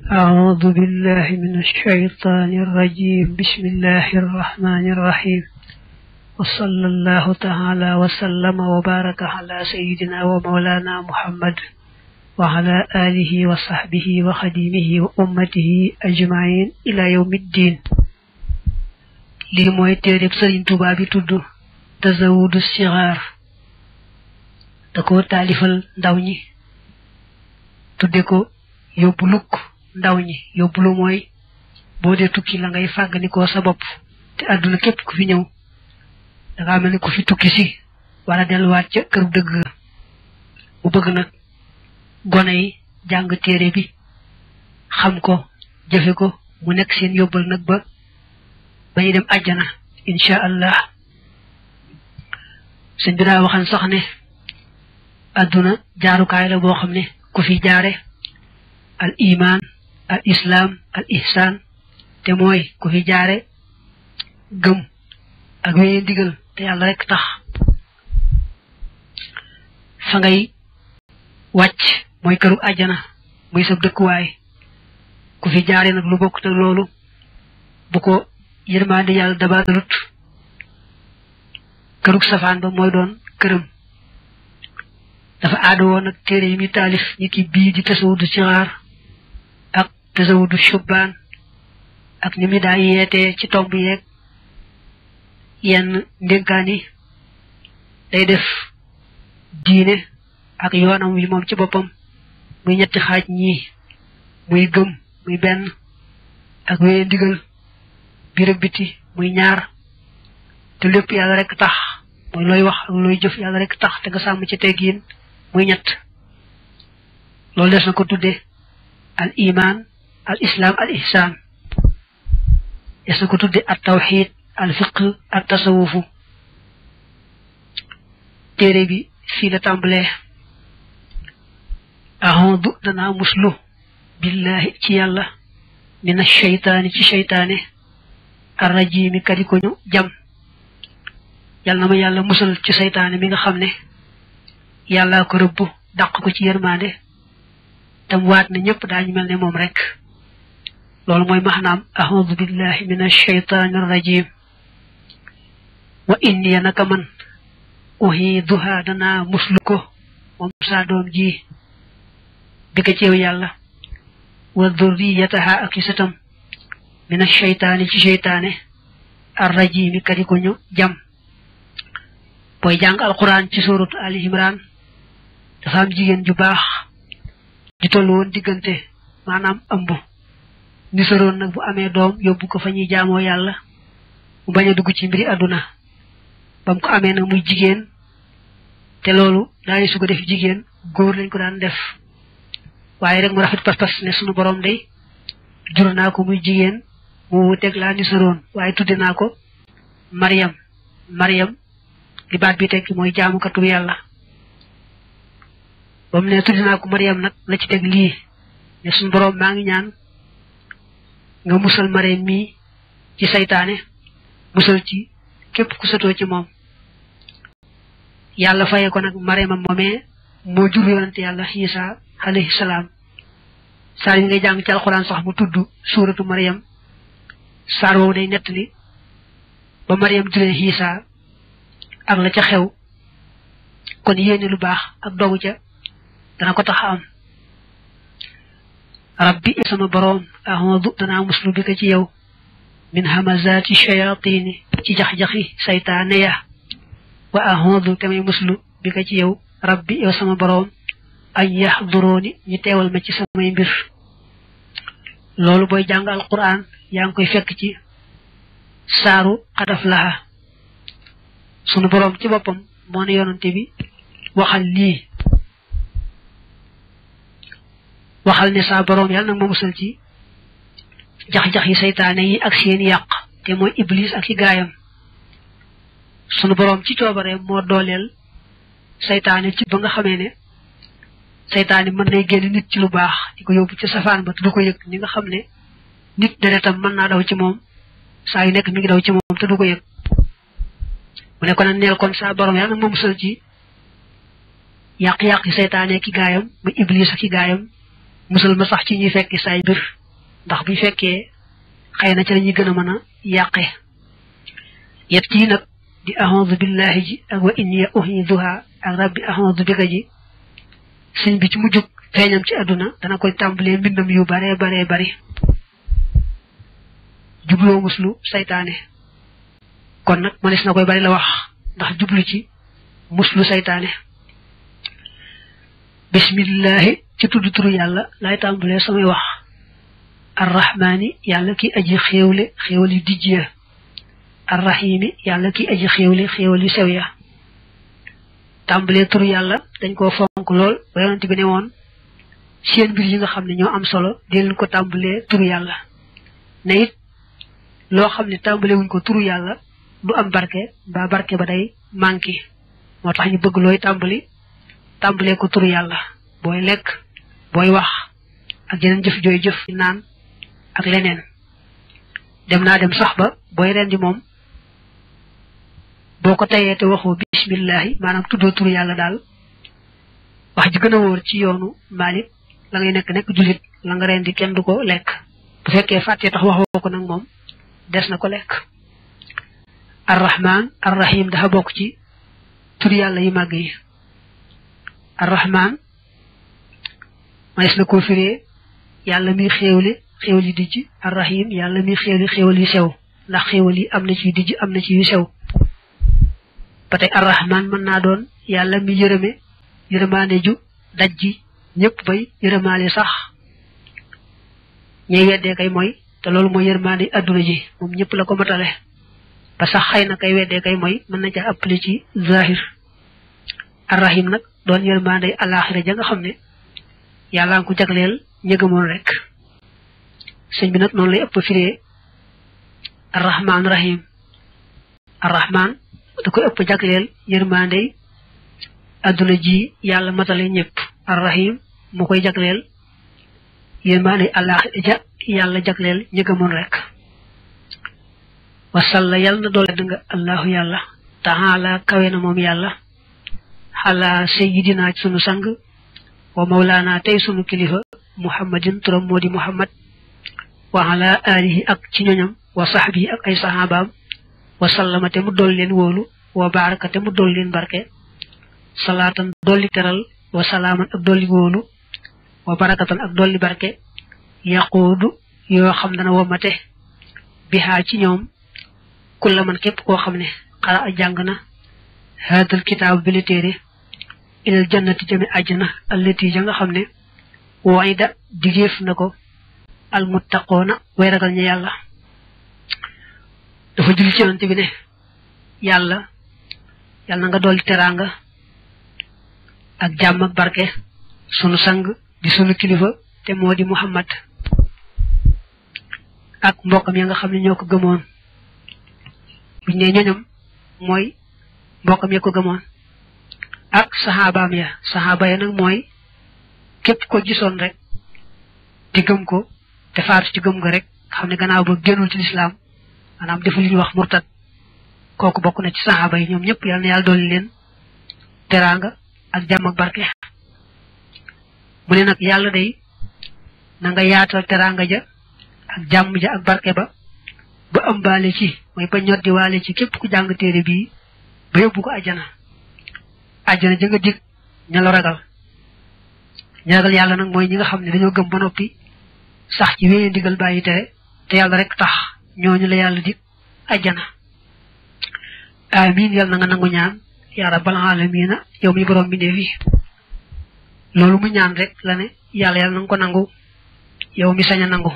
أعوذ بالله من الشيطان الرجيم بسم الله الرحمن الرحيم وصلى الله تعالى وسلم وبارك على سيدنا ومولانا محمد وعلى آله وصحبه وخديمه وأمته أجمعين إلى يوم الدين lii mooy téereb sëriñ Tuubaa bi tudd tazawudu sixaar da ko taalifal ndaw ñi tudde ko yóbbu lukk ndaw ñi yóbbu lu mooy boo dee tukki la ngay fàgganikoo sa bopp te àdduna képp ku fi ñëw dangaa mel ni ku fi tukki si wala delluwaat ca kër dëgg bu bëgg nag gone yi jàng téere bi xam ko jëfe ko mu nekk seen yóbbal nag ba bañu dem àjjana incha allah sëñ bi daa waxan sax ne àdduna jaarukaay la boo xam ne ku fi jaare al iman al islam al ihsan te mooy ku fi jaare gëm ak wéye ndigal te yàlla rek tax fa ngay wàcc mooy këru àjjana muy sab dëkkuwaay ku fi jaare nag lu bokk te loolu bu ko yërmande yàlla dabaalut kërug safaan ba mooy doon këram dafa aada woon nag téere yi muy taalif ñi ki bii di tasawudu sixaar ak tasawudu shubbaan ak ni mu daa yeetee ci tomb yeeg yenn ndénkaan yi day def diine ak yoonam wi moom ci boppam muy ñetti xaaj ñii muy gëm muy benn ak wéye ndigal biir ak biti muy ñaar te lépp yàlla rek tax mooy looy wax ak looy jëf yàlla rek tax te nga sàmm ci teggiin muy ñett loolu des na ko tudde al iman al islam al ihsan des na ko tudde al tawxid al fiq al tasawufu téere bi fii la tàmbalee ahodu danaa muslu billahi ci yàlla min asheytaani ci sheytaane arrajimi kadi ko ñu jam yàlla na ma yàlla musal ci seytaane mi nga xam ne yàlla ko rëbb dàq ko ci yërmande tam waat na ñëpp daañu mel ne moom rek loolu mooy maxnaam ahoudu billahi min alcheytaani arrajim wa inni naka man uhiduha danaa muslu ko moom saa doom ji bi ko ceew yàlla wa durriyataha ak isatam min asheytaani ci seytaane arrajimi kadi ko ñu jam booy jàng alquran ci suratu ali imran dafa am jigéen ju baax di toll woon diggante maanaam ëmb ni saroon nag bu amee doom yóbbu ko fa ñuy jaamoo yàlla mu bañ a dugg ci mbiri àdduna bam ko amee nag muy jigéen te loolu daani su ko def jigéen góor lañ ko daan def waaye rek mu rafet pas-pas ne sunu borom day jur naa ko muy jigéen mu wuteeg laa ni saroon waaye tudde naa ko Mariam Mariam li baat bi tekki mooy jaamukatu yàlla ba mu ne tudde naa ko Mariam nag la ci teg lii ne suñu borom maa ngi ñaan nga musal Mariam mii ci saytaane musal ci képp ku satoo ci moom yàlla faye ko nag Mariama moomee moo jur yonante yàlla Isa alayhi salaam saar yi ngay jàng ci alxuraan sax mu tudd suuratu Mariam saar woowu day nettali ba Mariam juree Isa ak la ca xew kon yéene lu baax ak dogu ca dana ko tax a am rabbi sama boroom ahodu danaa muslu bi ko ci yow min hamazati shayatini ci jax-jaxi saytaane ya wa ahodu tamay muslu bi ko ci yow rabbi yow sama boroom ay yaxdurooni ñu teewal ma ci samay mbir loolu booy jàng alquran yaa ngi koy fekk ci saaru xadaf laha sunu boroom ci boppam moo ne yonante bi waxal lii waxal ne saa boroom yàlla nag ma musal ci jax-jax yi saytaane yi ak seen yàq te mooy iblis ak ci gaayam sunu boroom ci coobare moo dooleel saytaane ci ba nga xamee ne saytaane mën nay génn nit ci lu baax di ko yóbbu ci safaan ba te du ko yëg ni nga xam ne nit deretam mën naa daw ci moom saa yu nekk mi ngi daw ci moom te du ko yëg mu ne ko nag neel kon saa borom yàlla nag ma musal ci yàq-yàq yi seytaane ki gaayam mu iblis ak ki gaayam musal ma sax ci ñuy fekki saay mbir ndax bu fekkee xëy na ci lañuy gën a mën a yàqe yet yi nag di ahondu billahi ji ak wa inni uhiduha ak rabbi ahondu bika ji sëñ bi ci mujjug feeñam ci àdduna dana koy tàmbalee mbindam yu bare bare bari jubloo muslu saytaane kon nag mënees na koy bari la wax ndax jublu ci muslu saytaane bismillahi ci tudd turu yàlla lay tàmbalee samay wax arrahmaani yàlla ki aji xéewle xéewal yu dijj ya arrahimi yàlla ki aji xéewle xéewal yu sew ya tàmbalee turu yàlla dañ koo fonk lool ba yonent bi ne woon seen mbir yi nga xam ne ñoo am solo di leen ko tàmbalee turu yàlla ne it loo xam ne tàmbalee wuñ ko turu yàlla du am barke mbaa barke ba day manqué moo tax ñu bëgg looy tàmbali tàmbalee ko turu yàlla booy lekk booy wax ak yeneen jëf jooy jëf naan ak leneen dem naa dem sax ba booy rendi moom boo ko tayee te waxoo bismillahi maanaam tuddoo turu yàlla daal wax ji gën a wóor ci yoonu Maalik la ngay nekk nekk jullit la nga rendi kenn du ko lekk bu fekkee fàttee tax waxoo ko nag moom des na ko lekk arrahman arrahim dafa bokk ci turu yàlla yi màgg yi arrahman manes na koo firee yàlla mi xéewli xéewal yu dijj arrahim yàlla mi xéewli xéewal yu sew ndax xéewal yi am na ci yu dijj am na ci yu sew ba tey arrahman mën naa doon yàlla mi yërëme yërëmaane ju daj ji ñëpp bay yërëmaale sax ñey weddee kay mooy te loolu mooy yërëmaane adduna ji moom ñëpp la ko matale ba sax xëy na kay weddee kay mooy mën na ca appli ci zahir arrahim nag doon yërëmaane alaxira ja nga xam ne yàlla nga ko jagleel ñëgamoon rek sëñ bi nag noonu lay ëpp firee arrahman rahim arrahman da koy ëpp jagleel yërmandey adduna ji yàlla matale ñëpp arrahim mu koy jagleel yërmandey allah ja yàlla jagleel ñëgamoon rek wasalla yàlla na doole nga allahu yàlla taala kawe na moom yàlla xala sayidina ci sunu sang wa mawlaana tey sunu kilifa muhammadin turam moo di muhammad wa ala alihi ak ci ñoñam wa sahbihi ak ay sahabaam wa sallama te mu dolli leen wóolu wa baraka te mu dolli leen barke salaatan dolli teral wa salaaman ak dolli wóolu wa barakatan ak dolli barke yaquudu yoo xam dana womate bihaa ci ñoom kulla man képp koo xam ne xara a jàng na haadal kitaab bi la téere ilal jannati jëme àjjana allati ja nga xam ne wayda digéef na ko almuttaqoona way ragal ñu yàlla dafa julli ci yonante bi ne yàlla yàlla na nga dolli teraanga ak jàmm ak barke sunu sang di sunu kilifa te moo di muhammad ak mbokkam ya nga xam ne ñoo ko gëmoon buñ ne ñoñam mooy mbokkam ya ko gëmoon ak saxaabaam ya saxaaba ya nag mooy képp ko gisoon rek te gëm ko te faatu ci gëm nga rek xam ne gannaaw ba génnul ci lislaam maanaam defu li ñuy wax murtad kooku bokk na ci saxaaba yi ñoom ñëpp yal na yàlla dolli leen teraanga ak jàmm ak barke mu ne nag yàlla day na nga yaatal teraanga ja ak jàmm ja ak barke ba ba ëmbaale ci mooy ba ñoddi waale ci képp ku jàng téere bii ba yóbbu ko àjjana àjjana ja nga dig ña la ragal ña ragal yàlla nag mooy ñi nga xam ne dañoo gëm ba noppi sax ci wéyee ndigal bàyyi tere te yàlla rek tax ñooñu la yàlla dig àjjana amin yàlla na nga nangu ñaan yaa rabbal alamina yow mi borom bindee fi loolu mu ñaan rek la ne yàlla yàlla na nga ko nangu yow mi sañ a nangu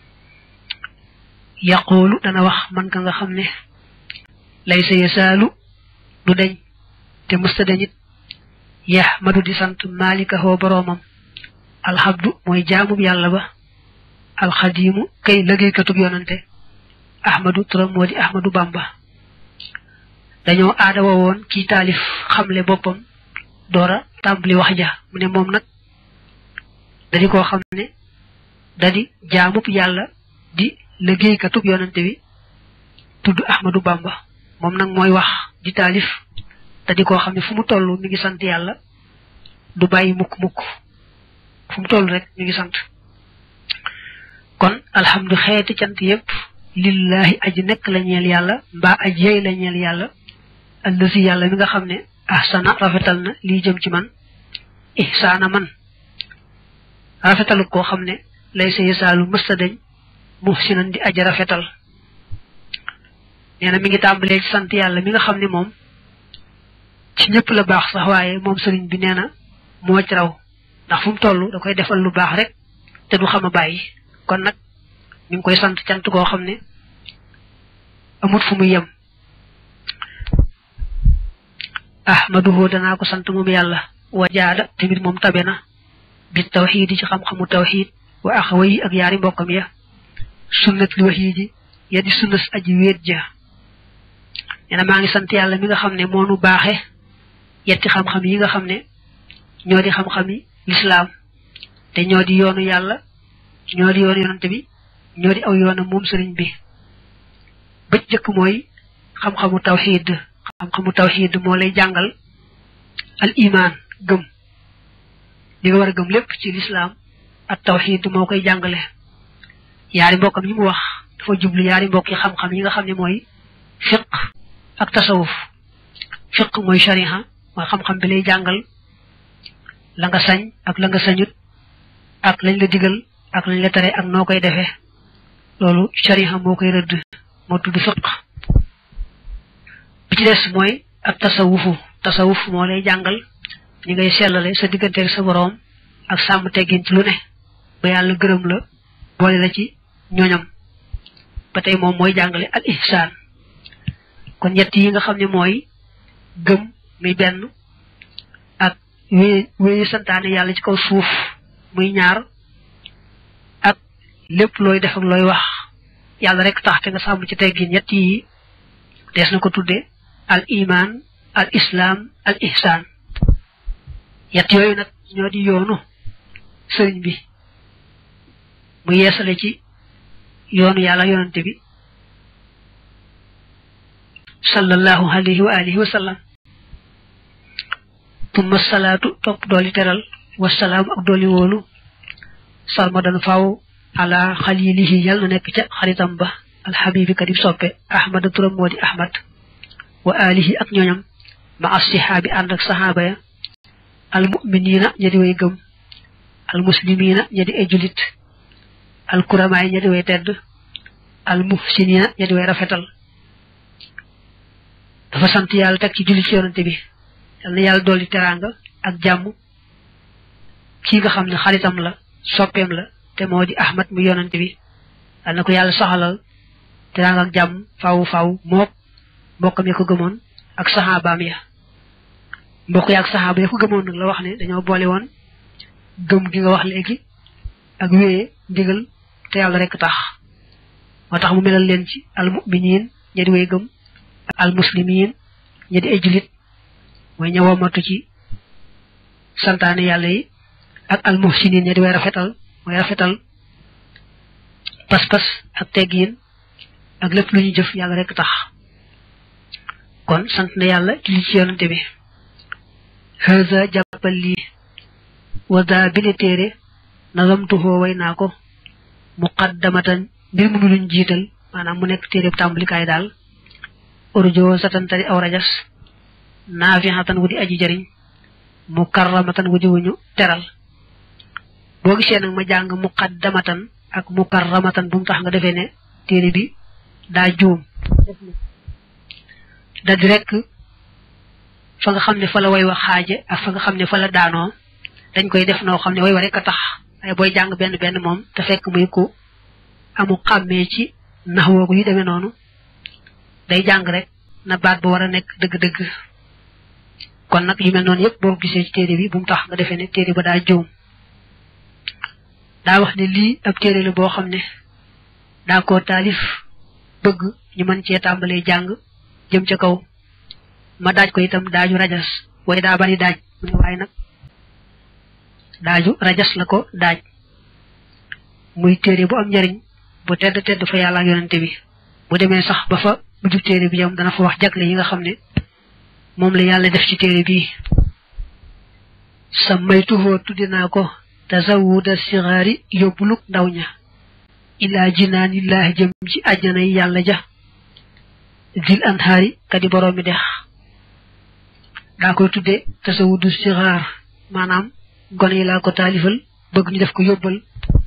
yaqoolu dana wax man ka nga xam ne lay sa yasaalu du deñ te mësta dañit yax madu di sant malika hoo boroomam alxabdu mooy jaamub yàlla ba alxadiimu kay liggéeykatub yonante ahmadu turam moo di ahmadu bamba dañoo aada woon kii taalif xamle boppam doora tàmbali wax ja mu ne moom nag dadi koo xam ne dadi jaamub yàlla di liggéeykatub yonante bi tudd ahmadu bamba moom nag mooy wax di taalif dadi koo xam ne fu mu toll mi ngi sant yàlla du bàyyi mukk mukk fu mu toll rek mi ngi sant kon alhamdu xeeti cant yépp lillahi aji nekk la ñeel yàlla mbaa aji yey la ñeel yàlla allasi yàlla mi nga xam ne ahsana rafetal na lii jëm ci man ihsaana man rafetalu koo xam ne lay sa yesaalu mësta dañ muhsinan di aji rafetal nee na mi ngi tàmbalee ci sant yàlla mi nga xam ne moom ci ñëpp la baax sax waaye moom sëriñ bi nee na moo ci raw ndax fu mu toll da koy defal lu baax rek te du xam a bàyyi kon nag mi ngi koy sant cant koo xam ne amut fu muy yem ahmaduhu danaa ko sant moom yàlla wa jaada tamit moom tabe na bi tawxiid yi ci xam-xamu tawxiid wa axawayi ak yaari mbokkam ya sunnat li waxiidi ya di sunnas aji wéet ja nee na maa ngi sant yàlla mi nga xam ne moo nu baaxe yetti xam-xam yi nga xam ne ñoo di xam-xami lislaam te ñoo di yoonu yàlla ñoo di yoonu yonante bi ñoo di aw yoonam moom sëriñ bi ba jëkk mooy xam-xamu tawxiid xam-xamu tawxiid moo lay jàngal al iman gëm li nga war a gëm lépp ci lislaam ak tawxiid moo koy jàngale yaari mbokkam yi mu wax dafa jublu yaari mbokk yi xam-xam yi nga xam ne mooy fiq ak tasawuf fiq mooy shariha mooy xam-xam bi lay jàngal la nga sañ ak la nga sañut ak lañ la digal ak lañ la tere ak noo koy defee loolu shariha moo koy rëdd moo tudd fiq bi ci des mooy ak tasawufu tasawuf moo lay jàngal ñi ngay sellale sa digganteeg sa boroom ak sàmm teggin ci lu ne ba yàlla gërëm la boole la ci ñooñam ba tey moom mooy jàngale al ihsaan kon ñett yi nga xam ne mooy gëm muy benn ak wéy wéyi santaane yàlla ci kaw suuf muy ñaar ak lépp looy def ak looy wax yàlla rek tax te nga sàmm ci teggin ñett yi dees na ko tudde al iman al islam al ihsaan ñett yooyu nag ñoo di yoonu sëriñ bi mu yeesale ci yoonu yàlla yonante bi sallallahu alayhi wa alihi wa sallam tumma salaatu topp dooli teral wasalaamu ak dooli wóolu salmadan faw ala xalilihi yal na nekk ca xaritam ba alxabibi kadib soppe ahmada turam moo di ahmad wa alihi ak ñooñam ma assihaabi ànd ak saxaaba ya almuminina ña di way gëm almuslimina ña di ay julit alkuramaay ña di way tedd almuhsinina ña di way rafetal dafa sant yàlla teg ci jullit ci yonante bi yal na yàlla dolli teraanga ak jàmm kii nga xam ne xaritam la soppeem la te moo di ahmad mu yonante bi yal na ko yàlla saxalal teraanga ak jàmm faaw faaw mook mbokkam ya ko gëmoon ak saxaabaam ya mbokk ya ak saxaaba ya ko gëmoon nag la wax ne dañoo boole woon gëm gi nga wax léegi ak wéyee ndigal te yàlla rek tax moo tax mu melal leen ci almuminiin ña di way gëm almuslimiin ña di ay julit mooy ña womatu ci santaane yàlla yi ak almuhsiniin ña di way rafetal mooy rafetal pas-pas ak teggiin ak lépp lu ñu jëf yàlla rek tax kon sant na yàlla julli ci yonante bi haza jàppal lii wada bile téere nazamtuhoo way naa ko muqaddamatan mbir mu luñ jiital maanaam mu nekk téere tàmbalikaay daal urjo satantari aw rajas naafixatan wu di aji jariñ mukarramatan wu di wuñu teral boo gisee nag ma jàng muqaddamatan ak mukarramatan bu mu tax nga defee ne téere bi daa juum da di rek fa nga xam ne fa la way wax xaaje ak fa nga xam ne fa la daanoo dañ koy def noo xam ne way wa rek a tax waaye booy jàng benn benn moom te fekk muy ku amu xàmmee ci nax woogu yu demee noonu day jàng rek na baat ba war a nekk dëgg-dëgg kon nag yu mel noonu yëpp boo gisee ci téere bi bu mu tax nga defee ne téere ba daa juum daa wax ne lii ab téere la boo xam ne daa koo taalif bëgg ñu mën cee tàmbalee jàng jëm ca kaw ma daaj ko itam daaju rajas way daa bari daaj mu ne waaye nag daaju rajas la ko daaj muy téere bu am njariñ bu tedd tedd fa yàlla ak yonante bi bu demee sax ba fa mujj téere bi yam dana fa wax jagle yi nga xam ne moom la yàlla def ci téere bii sa maytuhoo tuddi naa ko tasawuda sigaari yóbbuluk ndaw ña ilaa jinaanillaahi jëm ci àjjana yi yàlla ja zil anhaari kadi boroomi dex daa koy tudde tasawudu sigaar maanaam gone yi laa ko taalifal bëgg ñu def ko yóbbal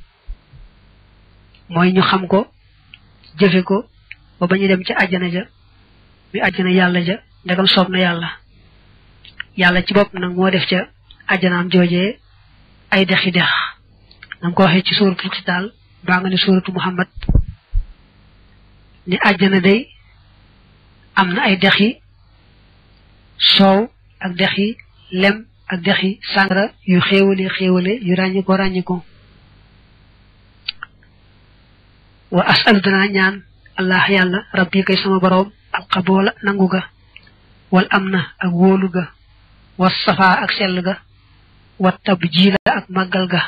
mooy ñu xam ko jëfe ko ba ba ñu dem ci àjjana ja mi àjjana yàlla ja ndegam soob na yàlla yàlla ci bopp nag moo def ca àjjanaam joojee ay dexi dex nam ko waxee ci suratul xitaal baa nga ne suratu muhammad ni àjjana day am na ay dexi soow ak dexi lem ak dexi sàngara yu xéewale xéewale yu ràññi ko ràññi ko wa asalu danaa ñaan allah yàlla rabbi kay sama boroom alxaboola nangu ga wal am na ak wóolu ga wa safaa ak sell ga wa tab jiila ak màggal ga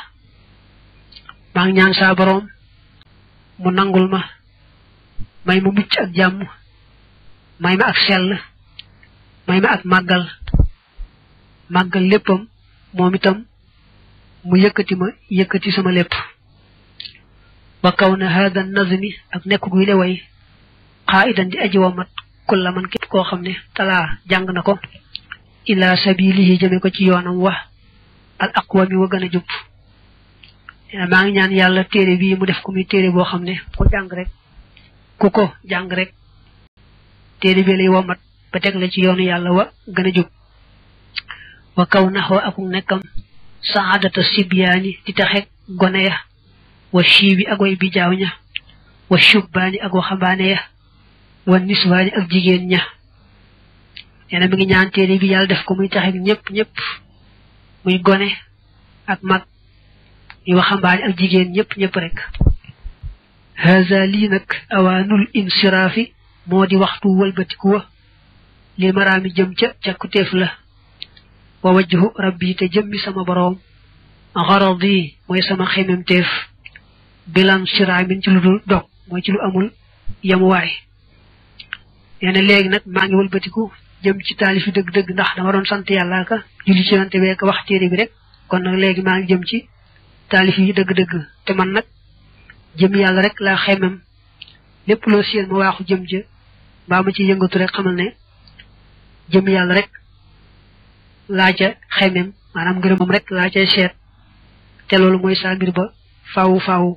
maa ngi ñaan saa boroom mu nangul ma may ma mucc ak jàmm may ma ak sell may ma ak màggal màggal léppam moom itam mu yëkkati ma yëkkati sama lépp wa kaw na hada nazmi ak nekk guy le way xaa'idan di aji womat kulla man képp koo xam ne talaa jàng na ko ila sabilihi jëme ko ci yoonam wa al aqwami wa gën a jub maa ngi ñaan yàlla téere bii mu def ko muy téere boo xam ne ko jàng rek ku ko jàng rek téere bi lay womat ba teg la ci yoonu yàlla wa gën a jub wa kaw naxoo akuk nekkam saadata sibyaani di taxek gone ya wa shiibi ak way bijaaw ña wa shubbaani ak waxambaane ya wa niswaani ak jigéen ña neena mi ngi ñaan téere bi yàlla def ko muy taxek ñëpp ñëpp muy gone ak mag muy waxambaane ak jigéen ñëpp ñëpp rek haza lii nag awaanul insiraafi moo di waxtu wëlbatiku wa li maraami jëm ca càkkutéef la wa wajhu rabbi te jëmmi sama boroom xaradi mooy sama xememteef bilan siraamin ci lu dul dog mooy ci lu amul yamuwaay nee na léegi nag maa ngi wëlbatiku jëm ci taalifi dëgg-dëgg ndax dama doon sant yàlla ka julli ci yonante bee ka wax téere bi rek kon nag léegi maa ngi jëm ci taalif yi dëgg-dëgg te man nag jëm yàlla rek laa xemem lépp loo séen ma waaxu jëm ja mbaa ma ci yëngatu rek xamal ne jëm yàlla rek laa ca xemem maanaam ngërëmam rek laa cay seet te loolu mooy saa mbir ba faawu faawu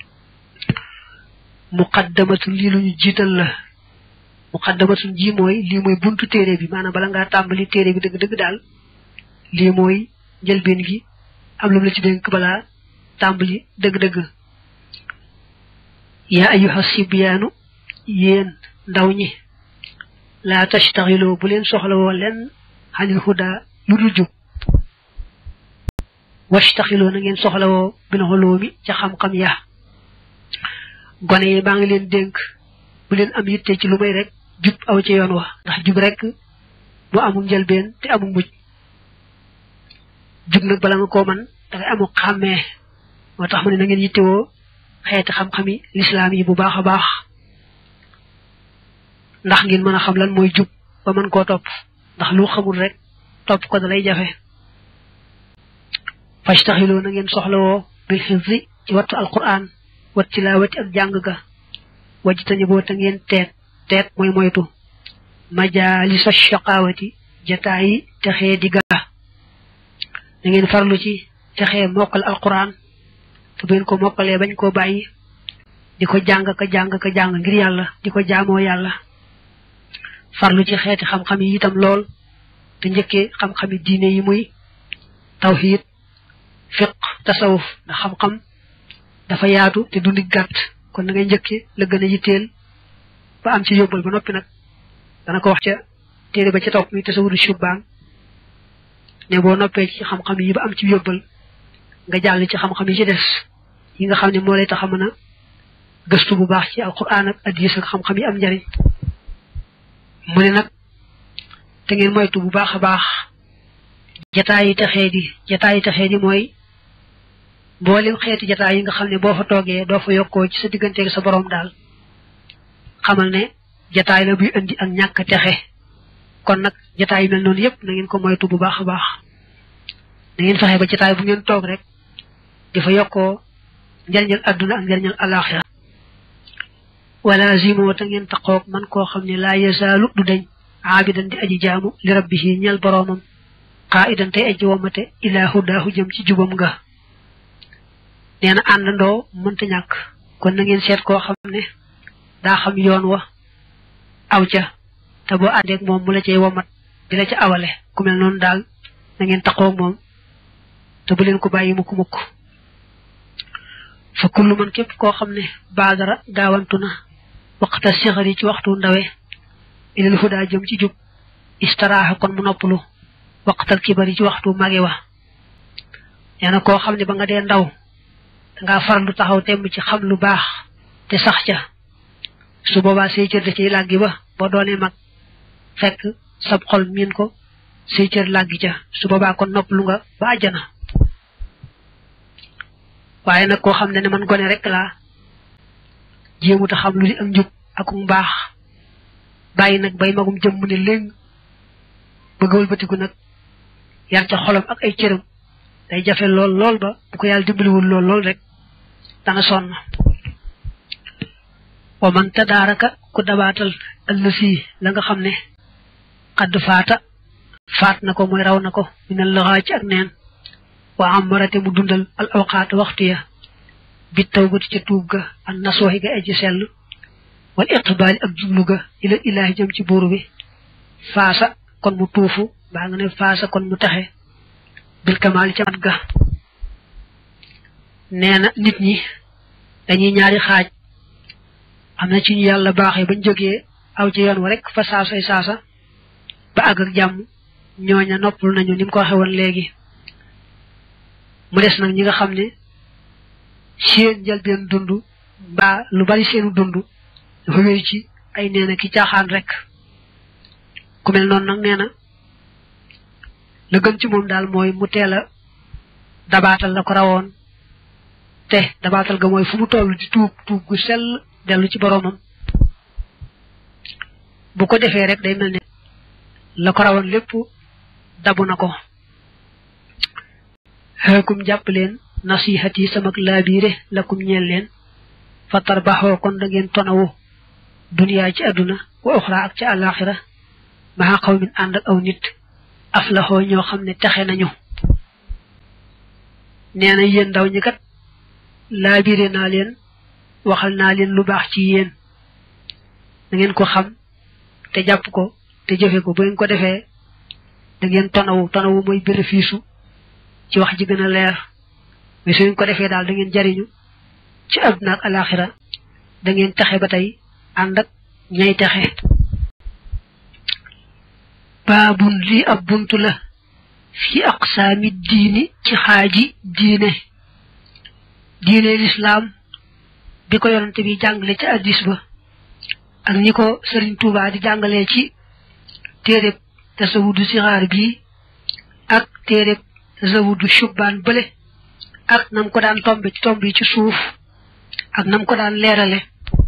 muqaddamatun lii lu ñu jiital la muqaddamatun ji mooy lii mooy buntu téere bi maanaam bala ngaa tàmbali téere bi dëgg-dëgg daal lii mooy njëlbeen gi am lu mu la ci dénk balaa tàmbali dëgg-dëgg yaa ayyuha sibyaanu yéen ndaw ñi laa tastaxiloo bu leen soxlawoo leen xanil huda lu dul jub wastaxiloo na ngeen soxlawoo bil xoloomi ca xam-xam ya gone yi baa ngi leen dénk bu leen am yitte ci lu may rek jub aw ci yoon wa ndax jub rek mu amul njëlbeen te amul mujj jub nag bala nga koo man dangay amul xàmmee moo tax mu ne na ngeen yittewoo xeeti xam-xami lislaam yi bu baax a baax ndax ngeen mën a xam lan mooy jub ba mën koo topp ndax lu xamul rek topp ko da lay jafe fajtaxiloo na ngeen soxlawoo bil xifzi ci wattu alquran wat tilaawati ak jàng ga wajtani boo ta ngeen teet teet mooy moytu majaalisa shaqaawati jataayi texee di ga na ngeen farlu ci texee mokkal alquran te bu ngeen ko mokkalee bañ koo bàyyi di ko jàng ka jàng ka jàng ngir yàlla di ko jaamoo yàlla farlu ci xeeti xam-xam yi itam lool te njëkkee xam-xami diine yi muy tawxiid fiq tasawuf ndax xam-xam dafa yaatu te dundi gàtt kon na ngay njëkkee la gën a yitteel ba am ci yóbbal ba noppi nag dana ko wax ca téere ba ca topp mi tasawudu shubbaan ne boo noppee ci xam-xam yi ba am ci yóbbal nga jàll ci xam-xam yi ci des yi nga xam ne moo lay tax a mën a gëstu bu baax ci alquran ak hadiis ak xam-xam yi am njariñ mu ne nag te ngeen moytu bu baax a baax jataay yi texee di jataay yi texee di mooy mboolem xeeti jataay yi nga xam ne boo fa toogee doo fa yokkoo ci sa digganteeg sa borom daal xamal ne jataay la buy indi ak ñàkk texe kon nag jataay yu mel noonu yëpp na ngeen ko moytu bu baax a baax na ngeen fexe ba jataay bu ngeen toog rek di fa yokkoo njariñal adduna ak njariñal alaxira wala zimo te ngeen taqoog man koo xam ne laa yasaalu du dañ aabidan di aji jaamu li rabbihi ñal boroomam qaa'idan tey aji womate ilaa hudaahu jëm ci jubam nga nee na àndandoo mënta ñàkk kon na ngeen seet koo xam ne daa xam yoon wa aw ca te boo àndeek moom mu la cay womat di la ca awale ku mel noonu daal na ngeen taqoog moom te bu leen ko bàyyi mukk mukk fa kullu man képp koo xam ne baadara gaawantu na waqta sixari ci waxtu ndawe ilal hudaa jëm ci jub istaraaxa kon mu noppalu waqtal kibari ci waxtu mage wa nee na koo xam ne ba nga dee ndaw dangaa farlu taxaw temm ci xam lu baax te sax ca su boobaa say cër da ciy làggi ba boo doonee mag fekk sab xol miin ko say cër làggi ca su boobaa kon noppalu nga ba àjjana waaye nag koo xam ne ne man gone rek laa jéemuta xam lu di ak njub ak mbaax bàyyi nag bay magum jëm mu ne léegi bëgg wëlbatiku nag yar ca xolam ak ay cëram day jafe lool lool ba bu ko yàlla dimbaliwul lool lool rek dana sonn wa man tadaaraka ku dabaatal ëllësi la nga xam ne xadd faata faat na ko mooy raw na ko minal laxaa ci ak neen wa amarate mu dundal al awqaat waxtu ya bi tawbati ca tuub ga an nasooxi ga aji sell wal iqbaali ak jublu ga ila ilaahi jëm ci buur bi faasa kon mu tuufu baa nga ne faasa kon mu taxe bil kamaali ca mat ga nee na nit ñi dañuy ñaari xaaj am na ci ñu yàlla baaxee bañ jógee aw ci yoon wa rek fa saasay saasa ba àgg ak jàmm ñooña noppal nañu ni mu ko waxe woon léegi mu des nag ñi nga xam ne seen njëlbeen dund mbaa lu bari seenu dund dafa wéy ci ay neena ki caaxaan rek ku mel noonu nag nee na la gën ci moom daal mooy mu teel a dabaatal la ko rawoon te dabaatal ga mooy fu mu toll di tuub tuub gu sell dellu ci boroomam bu ko defee rek day mel ne la ko rawoon lépp dabu na ko xeekum jàpp leen nasihat yi samak laabiire lakum ñeel leen fa tarbaxoo kon da ngeen tonawu duniyaa ci àdduna wa uxra ak ci àllaaxira maa xaw min ànd ak aw nit aflaxoo ñoo xam ne texe nañu nee na yéen ndaw ñi kat laabiire naa leen waxal naa leen lu baax ci yéen da ngeen ko xam te jàpp ko te jëfe ko bu ngeen ko defee da ngeen tonawu tonawu mooy bénéfice ci wax ji gën a leer mais su ngeen ko defee daal da ngeen jariñu ci àdduna ak alaxira da ngeen taxe ba tey ànd ak ñay taxe baabun lii ab buntu la fi aqsaami diini ci xaaji diine diine lislaam bi ko yonante bi jàngale ci addis ba ak ñi ko sëriñ Tuubaa di jàngalee ci téereb tasawudu sixaar bi ak téereb zawudu shubbaan bële ak nam ko daan tombe ci tomb yi ci suuf ak nam ko daan leerale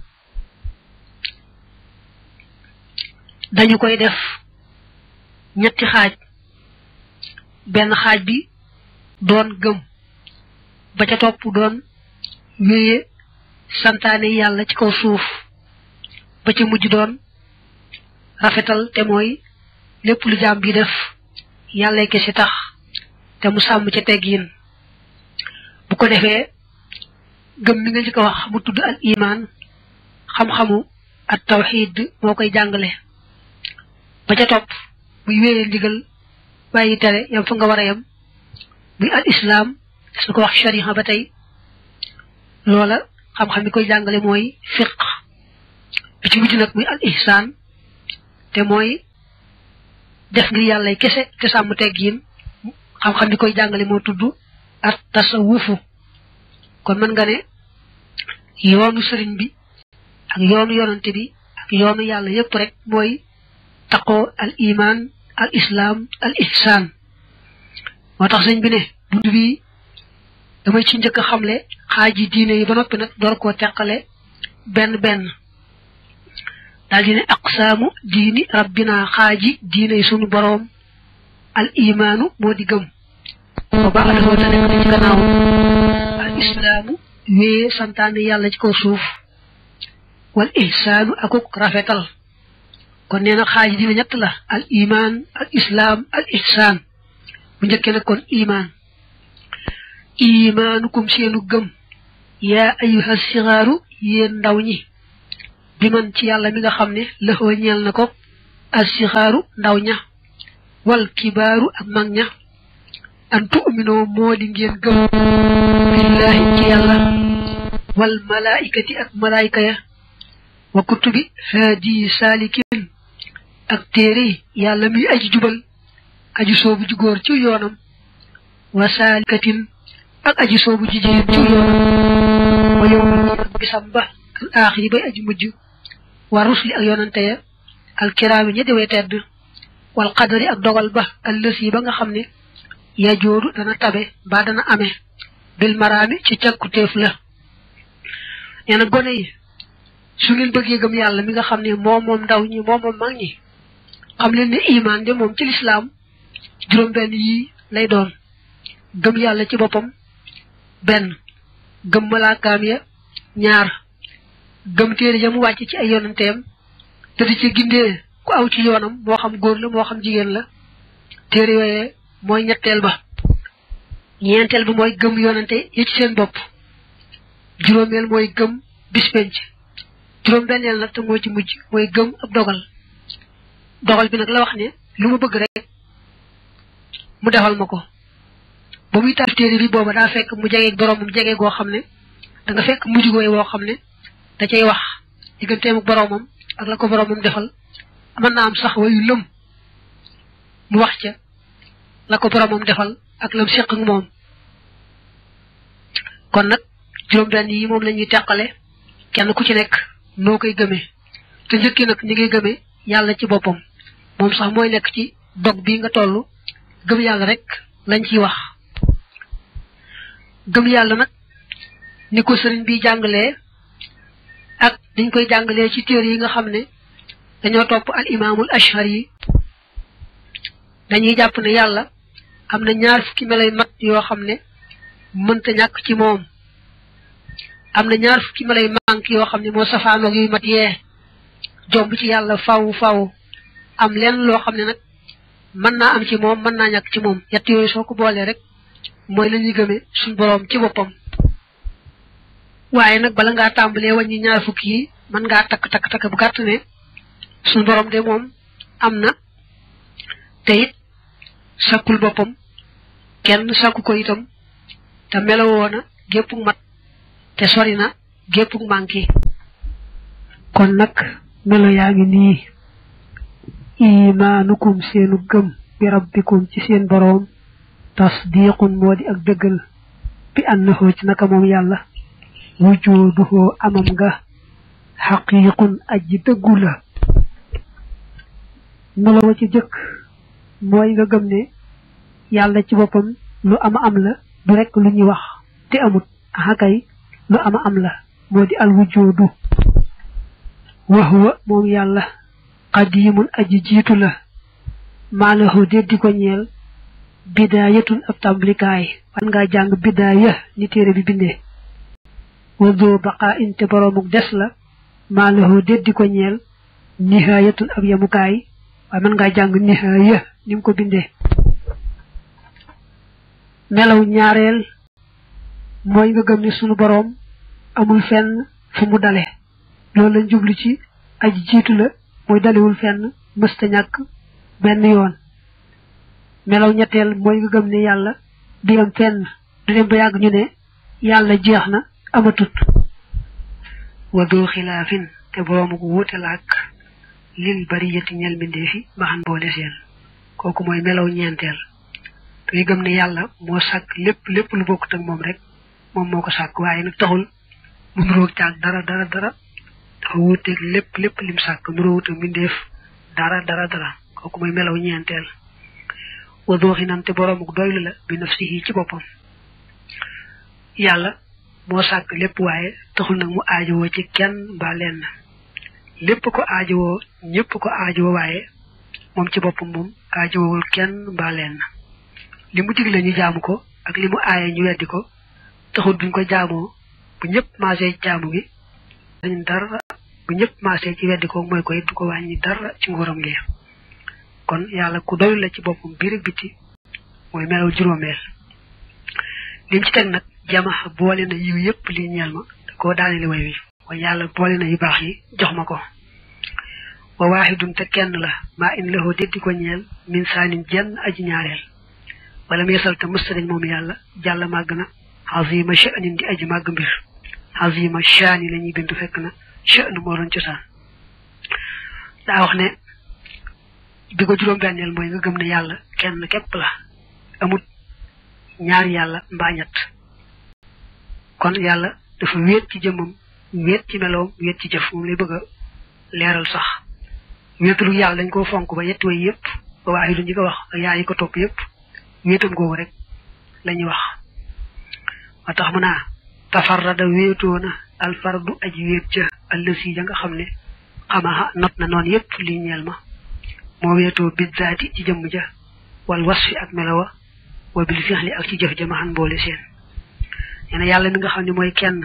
dañu koy def ñetti xaaj benn xaaj bi doon gëm ba ca topp doon wéye santaane yàlla ci kaw suuf ba ca mujj doon rafetal te mooy lépp lu jaam bi def yàlla kese tax te mu sàmm ca teggiin bu ko defee gëm mi nga ci ko wax mu tudd al iman xam-xamu at tawxid moo koy jàngale ba ca topp muy wéyee ndigal bàyyi tere yam fa nga war a yam muy al islam su ko wax shariha ba tey loola xam-xam mi koy jàngale mooy fiq bi ci mujj nag muy al ihsaan te mooy def ngir yàlla kese te sàmm teggiin xam-xam bi koy jàngale moo tudd at tasawufu kon mën nga ne yoonu sëriñ bi ak yoonu yonante bi ak yoonu yàlla yépp rek mooy taqoo al iman al islam al ihsan moo tax sëñ bi ne bunt bi damay ci njëkk a xamle xaaji diine yi ba noppi nag door koo teqale benn benn daal di ne aqsaamu diini rabbina xaaji diine yi sunu boroom al imaanu moo di gëm ba baax dafa te nekk na ci gannaaw al islaamu wee santaane yàlla ci kaw suuf wal ihsaanu akuk rafetal kon nee na xaaj dina ñett la al iman al islaam al ihsaan bu njëkkee nag kon iman imaanukum seenu gëm yaa ayuha sigaaru yéen ndaw ñi bi man ci yàlla mi nga xam ne lëxoo ñeel na ko al sigaaru ndaw ña wal kibaaru ak mag ña an tu'minoo moo di ngeen gëm billahi ci yàlla wal malaikati ak malaayika ya wa kutubi haadi saalikin ak téere yàlla muy aji jubal aji soobu ji góor ci yoonam wa saalikatin ak aji soobu ji jigéen ci yoonam wa yow bisam ba al aaxiri bay aji mujj wa rusli ak yoonante ya al kiraami ña dewee tedd wal qadari ak dogal ba allësi ba nga xam ne ya joodu dana tabe ba dana amee bil maraami ci càkkutéef la nee na gone yi su ngeen bëggee gëm yàlla mi nga xam ne moom moom ndaw ñi moom moom mag ñi xam leen ne iman de moom ci lislaam juróom-benn yii lay doon gëm yàlla ci boppam benn gëm malaakaam ya ñaar gëm téere ya mu wàcc ci ay yonanteem te di ci gindee ku aw ci yoonam moo xam góor la moo xam jigéen la téere yooyee mooy ñetteel ba ñeenteel ba mooy gëm yonante yi ci seen bopp juróomeel mooy gëm bispenc juróom benneel nag te moo ci mujj mooy gëm ab dogal dogal bi nag la wax ne lu ma bëgg rek mu defal ma ko ba muy taal téere bi booba daa fekk mu jegeeg boroomam jege goo xam ne da nga fekk mujj gooy woo xam ne da cay wax digganteem ak boroomam ak la ko boroomam defal mën naa am sax wayu lëm mu wax ca la ko boroomam defal ak lam séq ak moom kon nag juróom-benn yi moom la ñuy teqale kenn ku ci nekk noo koy gëmee te njëkki nag ñi ngay gëmee yàlla ci boppam moom sax mooy nekk ci dog bi nga toll gëm yàlla rek lañ ciy wax gëm yàlla nag ni ko sëriñ bi jàngalee ak dañ koy jàngalee ci téere yi nga xam ne dañoo topp al imaamul ashar yi dañuy jàpp ne yàlla am na ñaar fukki melay mat yoo xam ne mënta ñàkk ci moom am na ñaar fukki melay mank yoo xam ne moo safaanoog yuy mat yee jomb ci yàlla faw faw am leen loo xam ne nag mën naa am ci moom mën naa ñàkk ci moom yett yooyu soo ko boolee rek mooy la ñuy gëmee suñ boroom ci boppam waaye nag bala ngaa tàmbalee wàññi ñaar fukki yi mën ngaa takk takk takk bu gàtt ne suñ boroom de moom am na te it sakkul boppam kenn sakku ko itam te melowoo na gépp mat te sori na gépp manqué kon nag melo yaa ngi nii imaanukum seenu gëm bi rabbikum ci seen boroom tasdiqun moo di ak dëggal bi annahu ci naka moom yàlla wujuduhu amam nga xaqiiqun aji dëggu la melo wa ci jëkk mooy nga gëm ne yàlla ci boppam lu ama am la du rekk lu ñuy wax te amut axakay lu ama am la moo di al wujudu wa huwa moom yàlla qadimun aji jiitu la maalahu déddi ko ñeel bidaayatun ab tàmbalikaay wan ngaa jàng bidaaya ni téere bi bindee wa doo baqaa inte boroomuk des la maalahu déddi ko ñeel nihaayatun ab yamukaay waaye mën ngaa jàng nihaaya ni mu ko bindee melaw ñaareel mooy nga gëm ni sunu boroom amul fenn fu mu dale loolu lañ jublu ci aji jiitu la mooy dalewul fenn mësta ñàkk benn yoon melaw ñetteel mooy nga gëm ne yàlla du yam fenn du dem ba yàgg ñu ne yàlla jeex na amatut wa doo xilaafin te boroomu ko wuute laak lil bari yëtti ñel mbindee fi maxan boole seen kooku mooy melaw ñeenteel te gëm ne yàlla moo sàkk lépp lépp lu bokkut ak moom rek moom moo ko sàkk waaye nag taxul mu nuróog caag dara dara dara dafa wuuteeg lépp lépp lim sàkk nuróowut ak mbindeef dara dara dara kooku mooy melaw ñeenteel wa dooxi nan te boroomuk doylu la bi nafsihi ci boppam yàlla moo sàkk lépp waaye taxul nag mu aajowoo ci kenn mbaa lenn lépp ko aajowoo ñëpp ko aajowoo waaye moom ci boppam moom aajowowul kenn mbaa lenn li mu digle ñu jaamu ko ak li mu aaye ñu weddi ko taxul duñ ko jaamoo bu ñëpp maasee jaamu gi dañ dara bu ñëpp maasee ci weddi ko mooy ko it du ko wàññi dara ci nguuram gi kon yàlla ku doyul la ci boppam biir ak biti mooy melaw juróomeel lim ci teg nag jama boole na yiw yëpp li ñeel ma da koo daaneli way wi kon yàlla boole na yu baax yi jox ma ko wa waaxidun te kenn la maa in lahu déddi ko ñeel min saanin jenn aji ñaareel wala meesal te mësta dañ moom yàlla jàll màgg na azima sha'nin di aji màgg mbir azima shaani la ñuy bindu fekk na sha'n moo doon cosaan daa wax ne bi ko juróom-benneel mooy nga gëm ne yàlla kenn képp la amut ñaari yàlla mbaa ñett kon yàlla dafa wéet ci jëmmam wéet ci meloom wéet ci jëf moom lay bëgg a leeral sax wéetalu yàlla dañ koo fonk ba yett way yëpp ba waaye du ñu ko wax ak yaa yi ko topp yëpp wéetam googu rek la ñuy wax wa tax mu naa tafarrada wéetoona alfardu aji wéet ca allësi ja nga xam ne xamaxa not na noonu yëpp li ñeel ma moo wéetoo biddaati ci jëmm ja wal wasfi ak melowa wa bil fixli ak ci jëf ja ma xan boole seen nee na yàlla mi nga xam ne mooy kenn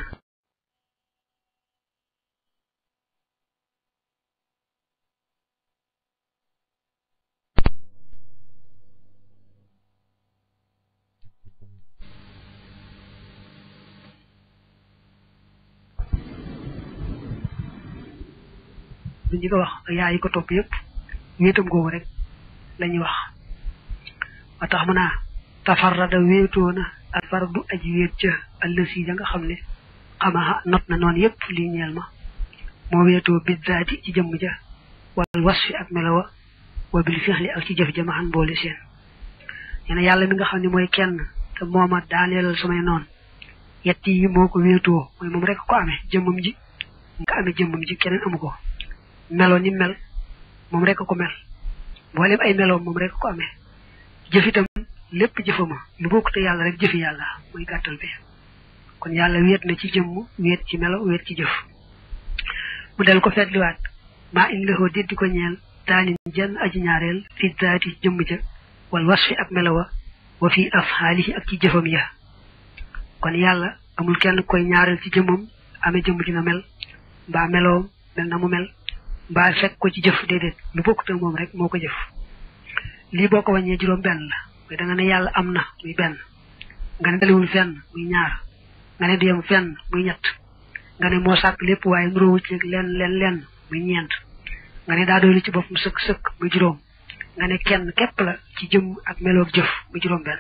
du ñu ko wax ak yaa yi ko topp yëpp wéetam googu rek la ñuy wax wa tax mu naa tafarrada wéetoona alfardu aji wéet ca allësi ja nga xam ne xamaxa not na noonu yëpp lii ñeel ma moo wéetoo biddaati ci jëmm ja wal wasfi ak melowa wa bil fixli ak ci jëf ja ma xan boole seen nee na yàlla mi nga xam ne mooy kenn te mooma daaneelal samay noonu yetti yi moo ko wéetoo mooy moom rek ko amee jëmmam ji nga amee jëmmam ji keneen amu ko melo ni mel moom rek ko mel mboolem ay meloom moom rek ko amee jëf itam lépp jëfama lu bokk te yàlla rek jëfi yàlla muy gàttal bi kon yàlla wéet na ci jëmm wéet ci melo wéet ci jëf mu del ko fetliwaat maa in lexoo déddi ko ñeel daanin jenn aji ñaareel fi daati jëmm ja wal wasfi ak melowa wa fi afxaalihi ak ci jëfam ya kon yàlla amul kenn koy ñaareel ci jëmmam amee jëmm ji na mel mbaa meloom mel na mu mel mbaa fekk ko ci jëf déedéet lu bokkute moom rek moo ko jëf lii boo ko wàññee juróom benn la mooy da nga ne yàlla am na muy benn nga ne daliwul fenn muy ñaar nga ne du yem fenn muy ñett nga ne moo sàkk lépp waaye nuróowu ci lenn lenn lenn muy ñeent nga ne daa doylu ci boppam sëkk sëkk muy juróom nga ne kenn képp la ci jëm ak meloog jëf muy juróom benn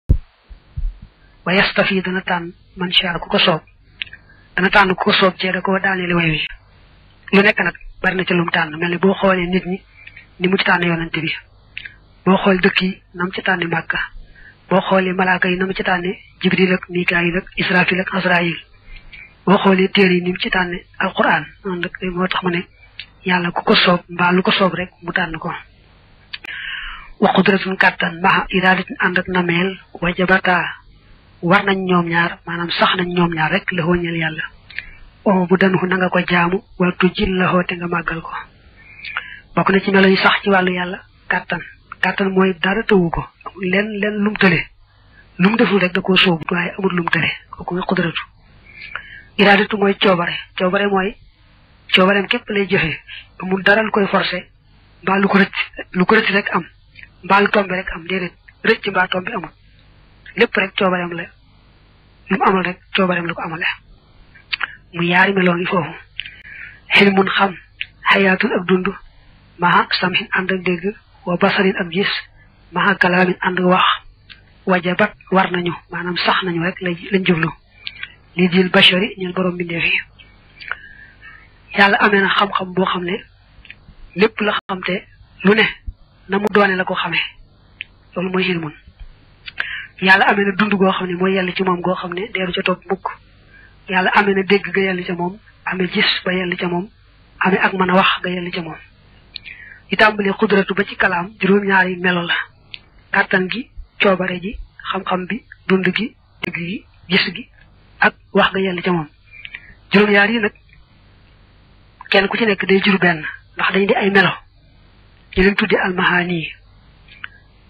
wa yastafi dana tànn man sha ku ko soob dana tànn ku ko soob cee da ko daaneeli way wi lu nekk nag bari na ci lum tànn mel ni boo xoolee nit ñi ni mu ci tànn yonante bi boo xool dëkk yi na mu ci tànni màkka boo xoolee malaaka yi na mu ci tànne jibril ak mikaayil ak israfil ak asrail boo xoolee téere yi ni mu ci tànne alquran noonu rek moo tax ma ne yàlla ku ko soob mbaa lu ko soob rek mu tànn ko wa qudratun kàttan maha iradatin ànd ak nameel wajabata war nañ ñoom ñaar maanaam sax nañ ñoom ñaar rek la wëññal yàlla o bu danuxu na nga ko jaamu wala tu jil la xoote nga màggal ko bokk na ci melo yi sax ci wàllu yàlla kàttan kàttan mooy dara tëwu ko amul len len lum tële lu mu deful rek da koo sóobu waaye amul lum tële kooku nga xudratu iraadatu mooy coobare coobare mooy coobareem képp lay jëfee amul dara lu koy forcé mbaa lu ko rëcc lu ko rëcc rek am mbaa lu tombe rek am déedéet rëcc mbaa tombe amul lépp rek coobareem la lu mu amal rek coobareem la ko amale mu yaari meloo ngi foofu xilmun xam xayaatul ak dund maha samhin ànd ak dégg wa basarin ak gis maha kalaamin ànd ak wax wajabat war nañu maanaam sax nañu rek lañ jublu lii dil bashari ñun borom bindeef yi yàlla amee na xam-xam boo xam ne lépp la xam te lu ne na mu doone la ko xamee loolu mooy xilmun yàlla amee na dund goo xam ne mooy yàlla ci moom goo xam ne deeru ca topp mukk yàlla amee na dégg ga yelli ca moom amee gis ba yelli ca moom amee ak mën a wax ga yelli ca moom yi tàmbalee xudratu ba ci kalaam juróom-ñaari melo la kàttan gi coobare ji xam-xam bi dund gi dégg gi gis gi ak wax ga yelli ca moom juróom-ñaar yi nag kenn ku ci nekk day jur benn ndax dañ di ay melo ñu leen tuddi almahaani yi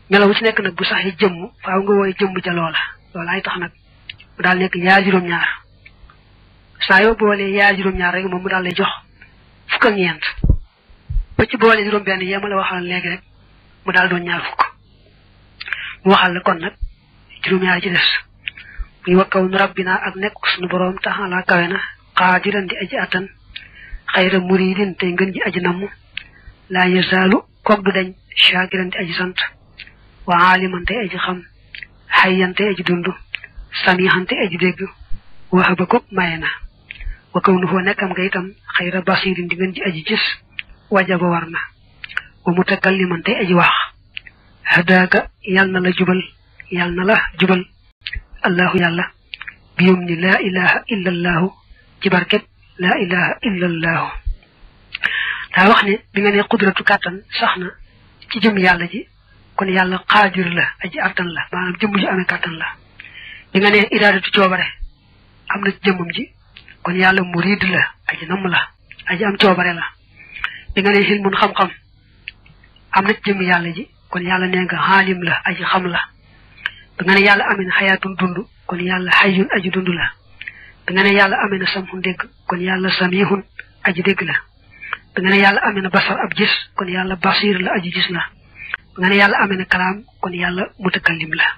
melaw ci nekk nag bu saxee jëmm faaw nga woy jëmm ca loola loola ay tax nag mu daal nekk yaa juróom-ñaar saa yoo boolee yaa juróom-ñaar rek moom mu daal lay jox fukk ak ñeent ba ci boole juróom-benn yee ma la waxal léegi rek mu daal doon ñaar fukk mu waxal la kon nag juróom-ñaar ci des muy wakkaw nu rabbina ak nekk suñu boroom taxalaa kawe na xaadiran di aji attan xayra muridin tey ngën ji aji namm laa yasaalu koog du dañ shaakiran di aji sant wa aaliman tey aji xam xayyan tey aji dund samihan tey aji dégg waxaba ko maye na wa kaw nu foo nekkam nga itam xayra basirin di ngën ji aji gis wajaba war na wa mutakalliman tey aji wax hadaaka yal na la jubal yal na la jubal allahu yàlla biyum ni laa ilaha illa allahu ci barket laa ilaha illa allahu daa wax ne bi nga ne qudratu kàttan sax na ci jëm yàlla ji kon yàlla xaadir la aji attan la maanaam jëmm ji amee kàttan la bi nga ne iraadatu coobare am na ci jëmmam ji kon yàlla murid la aji namm la aji am coobare la bi nga ne xilmun xam-xam am na ci jëmm yàlla ji kon yàlla nee nga xaalim la aji xam la bi nga ne yàlla amee na xayaatun dund kon yàlla xayyun aji dund la bi nga ne yàlla amee na samhun dégg kon yàlla samihun aji dégg la bi nga ne yàlla amee na basar ab gis kon yàlla basir la aji gis la bi nga ne yàlla amee na kalaam kon yàlla mutakallim la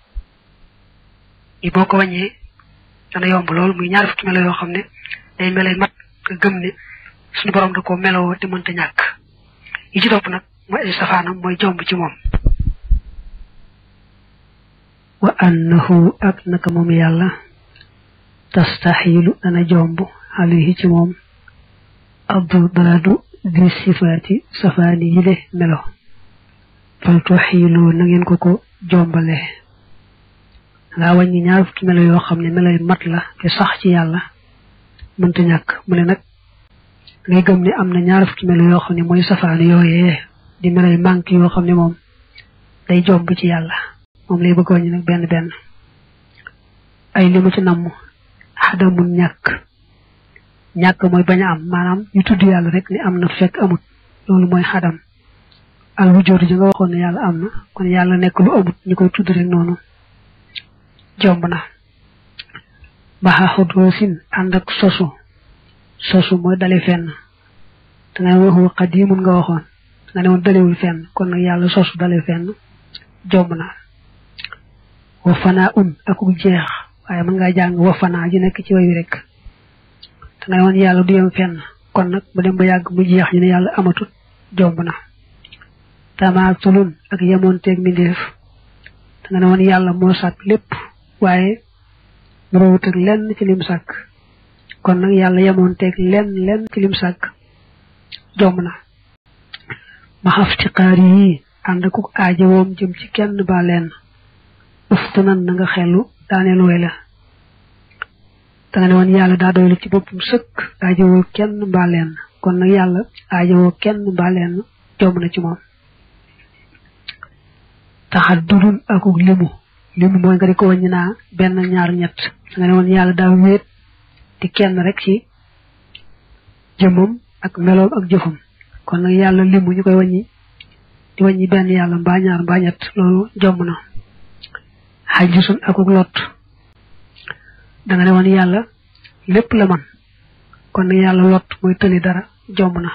yi boo ko wàññee dana yomb lool muy ñaar fukki melo yoo xam ne day melay mat nga gëm ne suñu borom da ko meloo te mënta ñàkk yi ci topp nag mooy ay safaanam mooy jomb ci moom wa annahu ak naka moom yàlla tastaxilu dana jomb alayhi ci moom abdu daradu di sifaati safaani yile melo fal tuxilu na ngeen ko ko jombale ngaa wàññi ñaar fukki melo yoo xam ne meloy mat la te sax ci yàlla mënta ñàkk mu ne nag ngay gëm ne am na ñaar fukki melo yoo xam ne mooy safaani yooyee di meloy manque yoo xam ne moom day jomb ci yàlla moom lay bëgg wàññi nag benn benn ay li mu ci namm xadamul ñàkk ñàkk mooy bañ a am maanaam ñu tudd yàlla rek ni am na fekk amut loolu mooy xadam al wujjóotu ji nga waxoon ne yàlla am na kon yàlla nekk lu amut ñu koy tudd rek noonu jomb na maxa xudoosin ànd ak sosu sosu mooy dale fenn da nga ne waxu xadimun nga waxoon da nga ne woon dalewul fenn kon nag yàlla sosu dale fenn jomb na wa fanaa un akuk jeex waaye mën ngaa jàng wa fanaa ji nekk ci way wi rek da nga ne woon yàlla du yem fenn kon nag mu dem ba yàgg mu jeex ñu ne yàlla amatut jomb na tamaatulun ak yemoonteeg mbindeef da nga ne woon yàlla moo sàkk lépp waaye nuroowut ak lenn ci lim sàkk kon nag yàlla yemoonteeg lenn lenn ci lim sàkk jomb na ma xaftiqaar yi ànd akuk aajawoom jëm ci kenn ba lenn uftu nan na nga xellu daaneel way la da nga ne woon yàlla daa doylu ci boppam sëkk aajowoo kenn mbaa lenn kon nag yàlla aajowoo kenn mbaa lenn jomb na ci moom taxaddudun akuk limu limu mooy nga di ko wàññi naa benn ñaar ñett da nga ne woon yàlla daa wéet di kenn rek ci jëmmam ak meloom ak jëfam kon nag yàlla limu ñu koy wàññi di wàññi benn yàlla mbaa ñaar mbaa ñett loolu jomb na xajisun akuk lot da nga ne woon yàlla lépp la man kon nag yàlla lot mooy tëli dara jomb na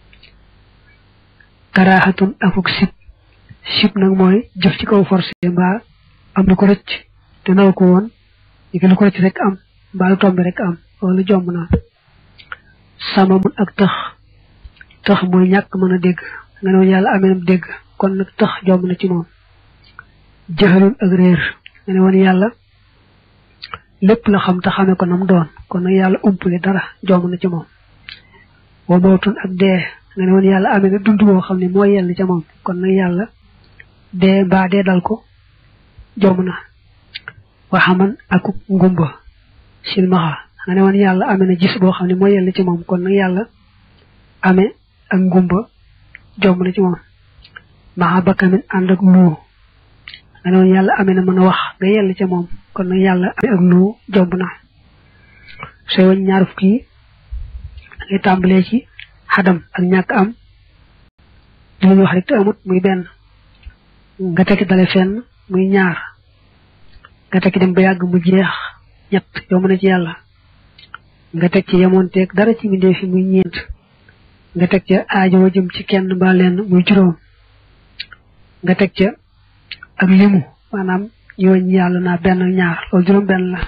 karaaxatun akuk sib sib nag mooy jëf ci kaw forcé mbaa am lu ko rëcc te naw ko woon ñu lu ko rëcc rek am mbaa lu tombe rek am loolu jomb na sama mun ak tax tax mooy ñàkk mën a dégg nga ne woon yàlla ameenam dégg kon nag tax jomb na ci moom jëxalul ak réer nga ne woon yàlla lépp la xam te xame ko nam doon kon nag yàlla umpule dara jomb na ci moom wa mawtun ak dee nga ne woon yàlla amee na dund boo xam ne moo yell ca moom kon nag yàlla dee mbaa dee dal ko jomb na waxaman ak ngumba silmaxa nga ne woon yàlla amee na gis boo xam ne moo yell ci moom kon nag yàlla amee ak ngumba jomb na ci moom maxa bakkamin ànd ak luu nga ne woon yàlla amee na mën a wax nga yell ca moom kon nag yàlla amee ak luu jomb na sooy wañ ñaar fukki yi ngay tàmbalee ci xadam ak ñàkk am li ñu wax rek te amut muy benn nga tekki dale fenn muy ñaar nga tekki dem ba yàgg mu jeex ñett yomb na ci yàlla nga teg ci yemoonteeg dara ci mbindeef fi muy ñeent nga teg ca aajo jëm ci kenn mbaa lenn muy juróom nga teg ca ak limu maanaam ñooñ yàlla naa benn ñaar loolu juróom benn la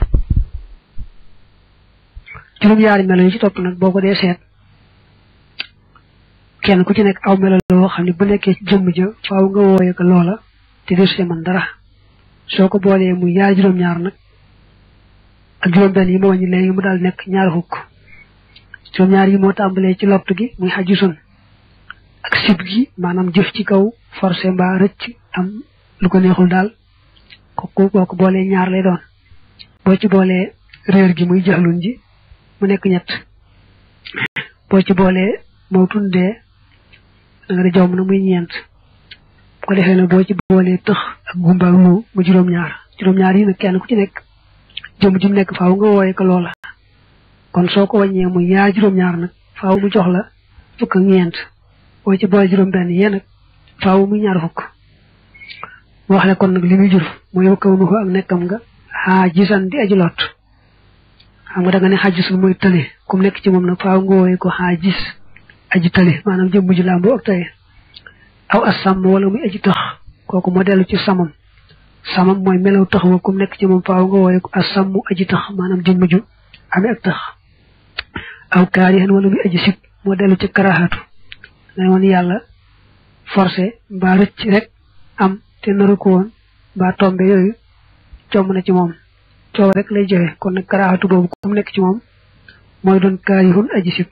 juróom yaari melo yi ci topp nag boo ko dee seet kenn ku ci nekk aw melo la woo xam ne bu nekkee ci jëmm ja faaw nga wooye ko loola te desu ci man dara soo ko boolee muy yaari juróom-ñaar nag ak juróom-benn yi ma wàññi léegi mu daal nekk ñaar fukk juróom-ñaar yi moo tàmbalee ci lott gi muy xaju sun ak sib gi maanaam jëf ci kaw forcé mbaa rëcc am lu ko neexul daal kooku boo ko boolee ñaar lay doon boo ci boolee réer gi muy jaxlun ji mu nekk ñett boo ci boolee moo tundee da nga di jaww na muy ñeent bu ko defee nag boo ci boolee tëx ak gumba ak lu mu juróom-ñaar juróom-ñaar yi nag kenn ku ci nekk jëm jum nekk faaw nga wooye ko loola kon soo ko wàññee muy yaa juróom-ñaar nag faaw mu jox la fukk ak ñeent boo ci boole juróom-benn yee nag faaw muy ñaar fukk wax le kon nag li muy jur mooy kaw nu ko ak nekkam nga xaa gisan di aji lot xam nga da nga ne xaa gisul mooy tële comme nekk ci moom nag faaw nga wooye ko xaa gis aji tële maanaam jëm mujj làmbo ak tëye aw as sàmm wala muy aji tax kooku moo dellu ci samam samam mooy melaw tax wa kum nekk ci moom faaw nga wooye ko as sàmm aji tax maanaam jëm mujj amee ak tax aw kaarihan wala muy aji sib moo dellu ci karaxatu ne woon yàlla forcé mbaa rëcc rek am te naru ko woon mbaa tombe yooyu comb na ci moom coow rek lay joxe kon nag karaxatu boobu kum nekk ci moom mooy doon kaarihun aji sib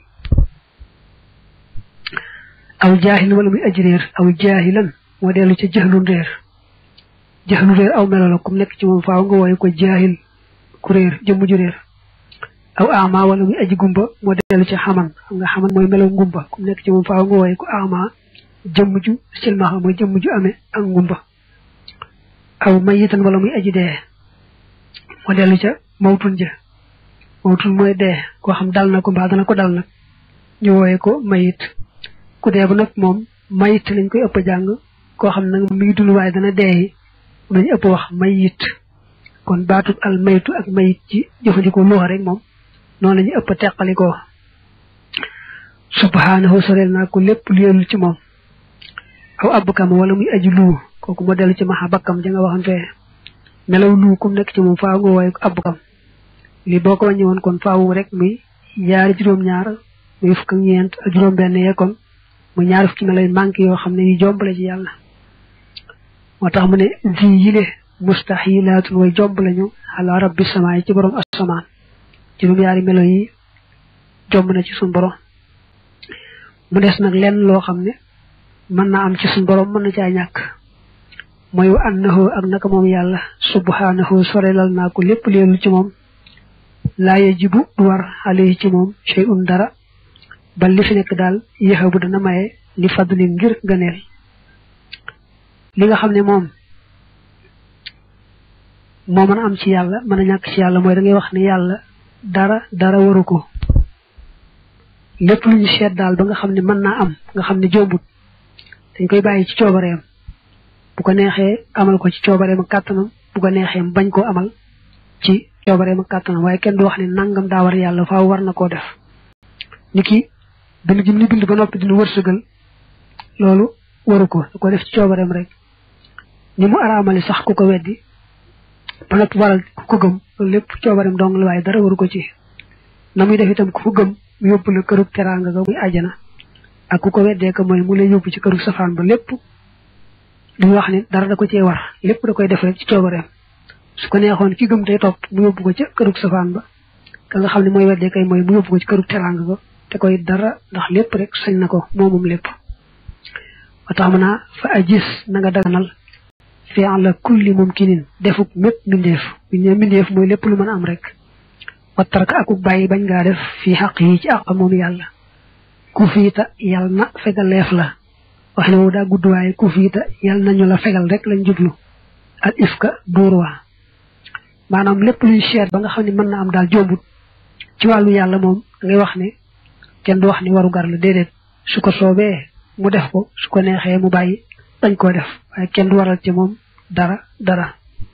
aw jaahil wala muy aji réer aw jaahilan moo dellu ca jaxlun réer jaxlun réer aw melo la kum nekk ci moom faaw nga wooye ko jaahil ku réer jëmm ju réer aw ama wala muy aji gumba moo dellu ci xaman xam nga xaman mooy melaw ngumba kum nekk ci moom faaw nga wooye ko ama jëmm ju silmaxa mooy jëmm ju amee ak ngumba aw mayitan wala muy aji dee moo dellu ca mawtun ja mawtun mooy dee koo xam dal na ko mbaa dana ko dal nag ñu wooye ko mayit ku dee ba nag moom mayit lañ koy ëpp jàng koo xam nag mi ngi dund waaye dana dee dañu ëpp wax mayit kon baatub al maytu ak mayit ci jëfandikoo luxa rek moom noonu la ñu ëpp teqalikoo subhanahu soreel naa ko lépp lu yellu ci moom aw abkam wala muy aji luu kooku moo dellu ci maxa bakkam ja nga waxam fee melaw luu kum nekk ci moom faaw nga wooye ko abkam lii boo ko wàññi woon kon faawu rek muy yaari juróom-ñaar muy fukk ak ñeent ak juróom-benn yee kon mu ñaari fukki melay manqué yoo xam ne yu jombale ci yàlla moo tax mu ne zi yile mustaxilaatun way jomb lañu ala rabbi samaay ci borom asamaan juróom-yaari melo yi jomb na ci suñ borom mu des nag lenn loo xam ne mën naa am ci suñ borom mën na caa ñàkk mooy wa annahu ak naka moom yàlla subhanahu sorelal naa ko lépp leelu ci moom laa yajibu du war alayhi ci moom shay'un dara ba li fi nekk daal yéexabu dana maye li fadli ngir gëneel li nga xam ne moom moo mën a am ci yàlla mën a ñàkk ci yàlla mooy da ngay wax ne yàlla dara dara waru ko lépp lu ñu seet daal ba nga xam ne mën naa am nga xam ne jombut dañ koy bàyyi ci coobareem bu ko neexee amal ko ci coobareem ak kàttanam bu ko neexee bañ koo amal ci coobareem ak kàttanam waaye kenn du wax ne nangam daa war yàlla faaw war na koo def ni ki bind gi ni bind ba noppi dina wërsëgal loolu waru ko da ko def ci coobareem rek ni mu araamali sax ku ko weddi ba noppi waral ku ko gëm loolu lépp coobareem dong la waaye dara waru ko ci na muy def itam ku ko gëm mu yóbbu la kërug teraanga ga muy àjjana ak ku ko weddee ko mooy mu lay yóbbu ci kërug safaan ba lépp duñu wax ne dara da ko cee war lépp da koy def rek ci coobareem su ko neexoon ki gëm tey topp mu yóbbu ko ca kërug safaan ba ka nga xam ne mooy weddee kay mooy mu yóbbu ko ci kërug teraanga ga te koy dara ndax lépp rek sañ na ko moomum lépp ba tax mën naa fa ajis na nga daganal fi ala kulli mumkinin defuk mépp mbindeef bu ñu mbindeef mooy lépp lu mën a am rek wattaraka akuk bàyyi bañ ngaa def fii xaq yi ci àq moom yàlla ku fiita yàlla na fegaleef la wax ne woo daa gudd waaye ku fiita yàlla nañu la fegal rek lañ jublu al ifka dóor waa maanaam lépp luy seet ba nga xam ne mën na am daal jombut ci wàllu yàlla moom da ngay wax ne kenn du wax ni waru gar la déedéet su ko soobee mu def ko su ko neexee mu bàyyi dañ koo def waaye kenn du waral ci moom dara dara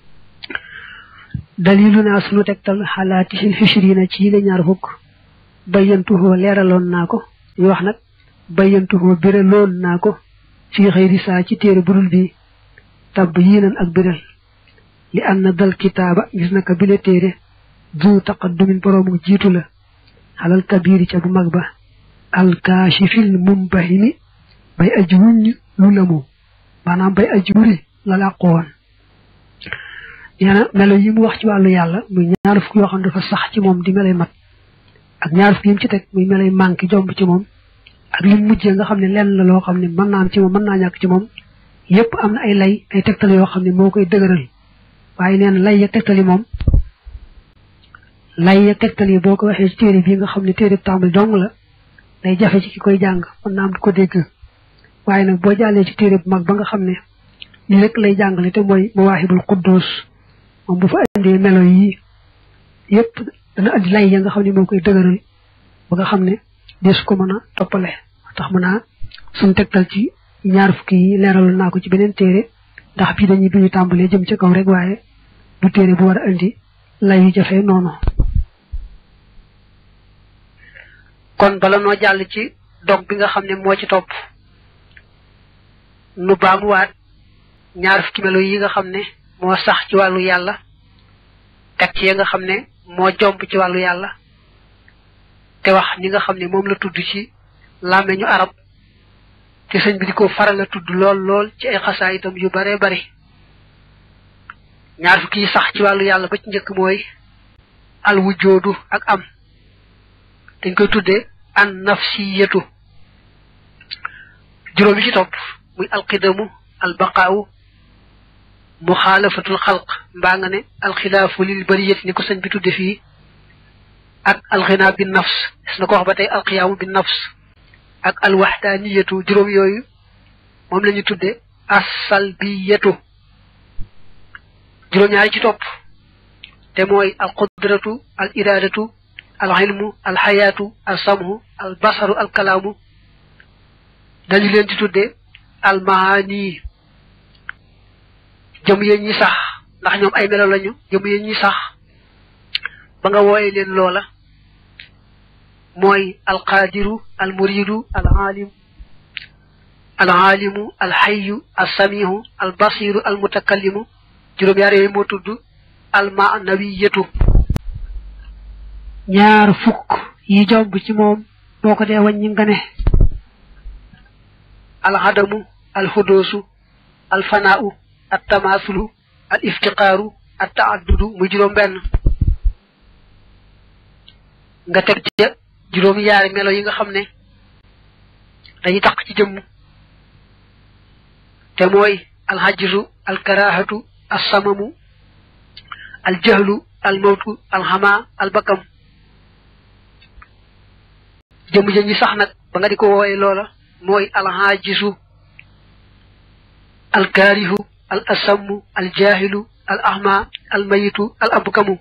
dalilu naa sunu tegtal xalaati sin xishrina ci yi ñaar fukk bayyantuhoo leeraloon naa ko ñu wax nag bayyantuhoo biraloon naa ko fii xëyri saa ci téere budul bi tabb yiinan ak biral li an na dal kitaaba gis na ko bile téere du taqaddumin boroomu jiitu la xalal kabiiri ca bu mag ba alkaashifil mumbahimi bay aji wuññ lu lamu maanaam bay aji wuri la làqu woon nee na melo yi mu wax ci wàllu yàlla muy ñaar fukk yoo xam ne dafa sax ci moom di melay mat ak ñaar fukk yi mu ci teg muy melay manqué jomb ci moom ak li mujjee nga xam ne lenn la loo xam ne mën naa am ci moom mën naa ñàkk ci moom yépp am na ay lay ay tegtal yoo xam ne moo koy dëgëral waaye nee na lay ya tegtal yi moom lay ya tegtal yi boo ko waxee ci téere bii nga xam ne téere tàmbali dong la day jafe ci ki koy jàng mën naa am di ko dégg waaye nag boo jàllee ci téere bu mag ba nga xam ne li rek lay jàngale te mooy mawaahibul quddus moom bu fa indee melo yi yépp dana andi lay ya nga xam ne moo koy dëgëral ba nga xam ne dees ko mën a toppale tax mën naa suñ tegtal ci ñaar fukki yi leeral naa ko ci beneen téere ndax bii dañuy bi ñu tàmbalee jëm ca kaw rek waaye du téere bu war a indi lay yu jafe noonu kon bala noo jàll ci dog bi nga xam ne moo ci topp nu baamuwaat ñaar fukki melo yi nga xam ne moo sax ci wàllu yàlla teg ci ya nga xam ne moo jomb ci wàllu yàlla te wax ñi nga xam ne moom la tudd ci làmmeñu arab te sëñ bi di ko faral a tudd lool lool ci ay xasaa itam yu bare bari ñaar fukki yi sax ci wàllu yàlla ba ci njëkk mooy al wujoodu ak am dañ koy tuddee an nafsiyatu juróom yi ci topp muy alqidamu albaqaawu muxaalafatul xalq mbaa nga ne alxilaafu lil bariyati ni ko sëñ bi tudde fii ak alxinaa bi nafs des na ko wax ba tey alqiyaamu bi nafs ak alwaxdaaniyatu juróom yooyu moom la ñu tudde assalbiyatu juróom-ñaari ci topp te mooy alqudratu al iraadatu al ilmu al xayaatu al samhu al basaru al kalaamu dañu leen di tudde al maani jëm yéen ñi sax ndax ñoom ay melo lañu jëm yéen ñi sax ba nga wooye leen loola mooy al qaadiru al muridu al alim al alimu al xayu al samihu al basiru al mutakallimu juróom-yaar yooyu moo tudd al maanawiyatu ñaar fukk yi jomb ci moom boo ko dee wàññi nga ne alxadamu alxudoosu alfanaau attamaasulu al iftiqaaru attaaddudu muy juróom benn nga teg ca juróom yaari melo yi nga xam ne dañuy tax ci jëmm te mooy alxajisu alkarahatu alsamamu aljahlu almawtu alxama albakam jëmm jëm ñi sax nag ba nga di ko wooye loola mooy alxaajisu alkaarihu al asammu aljahilu al ahma almayitu al abkamu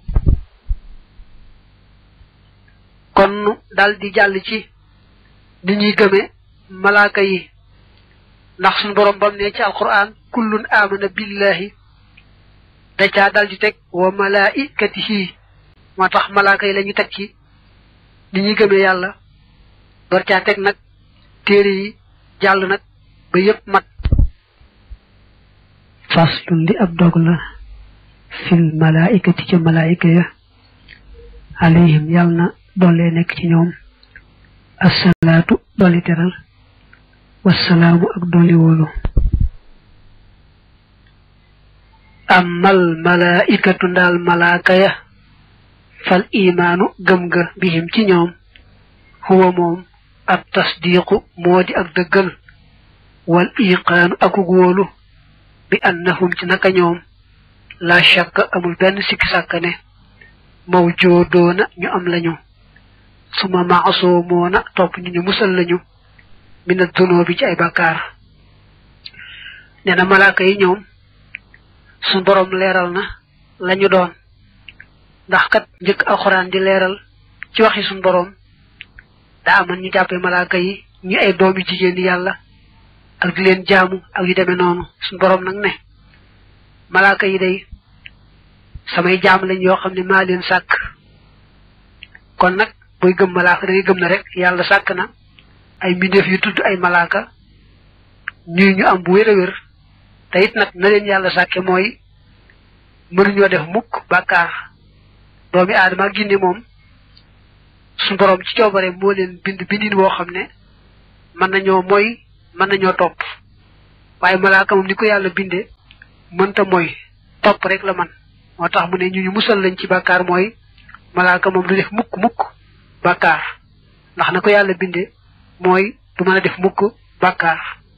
kon dal di jàll ci ni ñuy gëme malaaka yi ndax suñu borom bam ne ci alquran kullun amana billahi da caa dal di teg wa malaikatihi moo tax malaaka yi la ñu teg ci ni ñuy gëmee yàlla door caa teg nag téere yi jàll nag ba yépp mat faslun li ab dog la fil malaikati ca malaayika ya alayhim yàlla na doole nekk ci ñoom assalaatu doole teral wassalaamu ak doole wóolu amal malaikatu ndaal malaaka ya fal imaanu gëm ga bihim ci ñoom huwa moom ab tasdiqu moo di ak dëggal wal iqaanu akug wóolu bi annahum ci naka ñoom la shakk amul benn sikki sàkk ne mawjoodoona ñu am lañu suma maasoomoona topp ñu ñu musal lañu mina dunoo bi ci ay bàkkaar nee na malaaka yi ñoom suñ boroom leeral na lañu doon ndax kat njëkk alxuraan di leeral ci waxi suñ boroom daa amoon ñu jàppee malaaka yi ñi ay doomi jigéen di yàlla ak di leen jaamu ak yu demee noonu suñu borom nag ne malaaka yi day samay jaam lañ yoo xam ne maa leen sàkk kon nag booy gëm malaaka da ngay gëm na rek yàlla sàkk na ay mbindeef yu tudd ay malaaka ñuy ñu am bu wér a wér te it nag na leen yàlla sàkke mooy mënuñoo def mukk bàkkaar doomi aadama ak ginne moom suñu borom ci coobare moo leen bind bindin woo xam ne mën nañoo mooy mën nañoo topp waaye malaaka moom ni ko yàlla binde mënta mooy topp rek la man moo tax mu ne ñu ñu musal lañ ci bàkkaar mooy malaaka moom du def mukk mukk bàkkaar ndax na ko yàlla binde mooy du mën a def mukk bàkkaar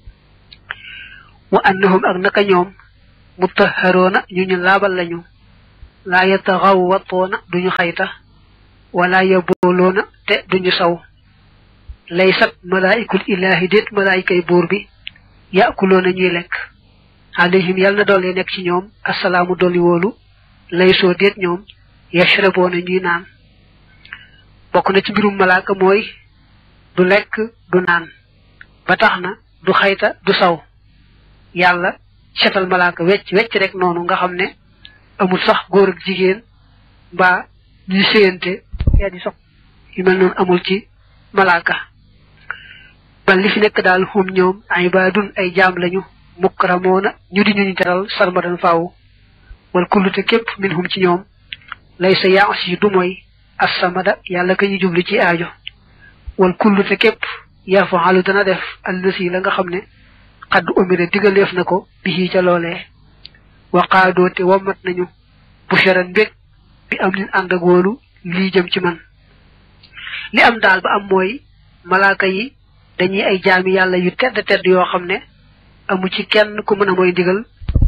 wa annahum ak naka ñoom mutaharoona ñu ñu laabal lañu laa yataxawwatoona duñu xayta wala yabooloona te duñu saw laysat malaayikul ilaahi déet malaayikay buur bi yaakuloona ñuy lekk alayhim yàlla na dolli nekk ci ñoom asalaamu dolli wóolu laysoo déet ñoom yashraboona ñuy naan bokk na ci mbirum malaaka mooy du lekk du naan ba tax na du xayta du saw yàlla setal malaaka wecc wecc rek noonu nga xam ne amul sax góor ak jigéen mbaa ñuy séyante yaa di sox yu mel noonu amul ci malaaka ban li fi nekk daal xum ñoom ibaadun ay jaam lañu mukramoona ñu di ñuñu teral sarmadan faaw wal kullute képp min hum ci ñoom lay sa yaas yi du mooy assamada yàlla ka ñu jubli ci aajo wal kullute képp yafaalu dana def allësi la nga xam ne xadd umire digaleef na ko bi ca loolee waqaadoo te wammat nañu busharan mbég bi am nin ànd ak wóolu lii jëm ci man li am daal ba am mooy malaaka yi dañuy ay jaami yàlla yu tedd tedd yoo xam ne amu ci kenn ku mën a mooy ndigal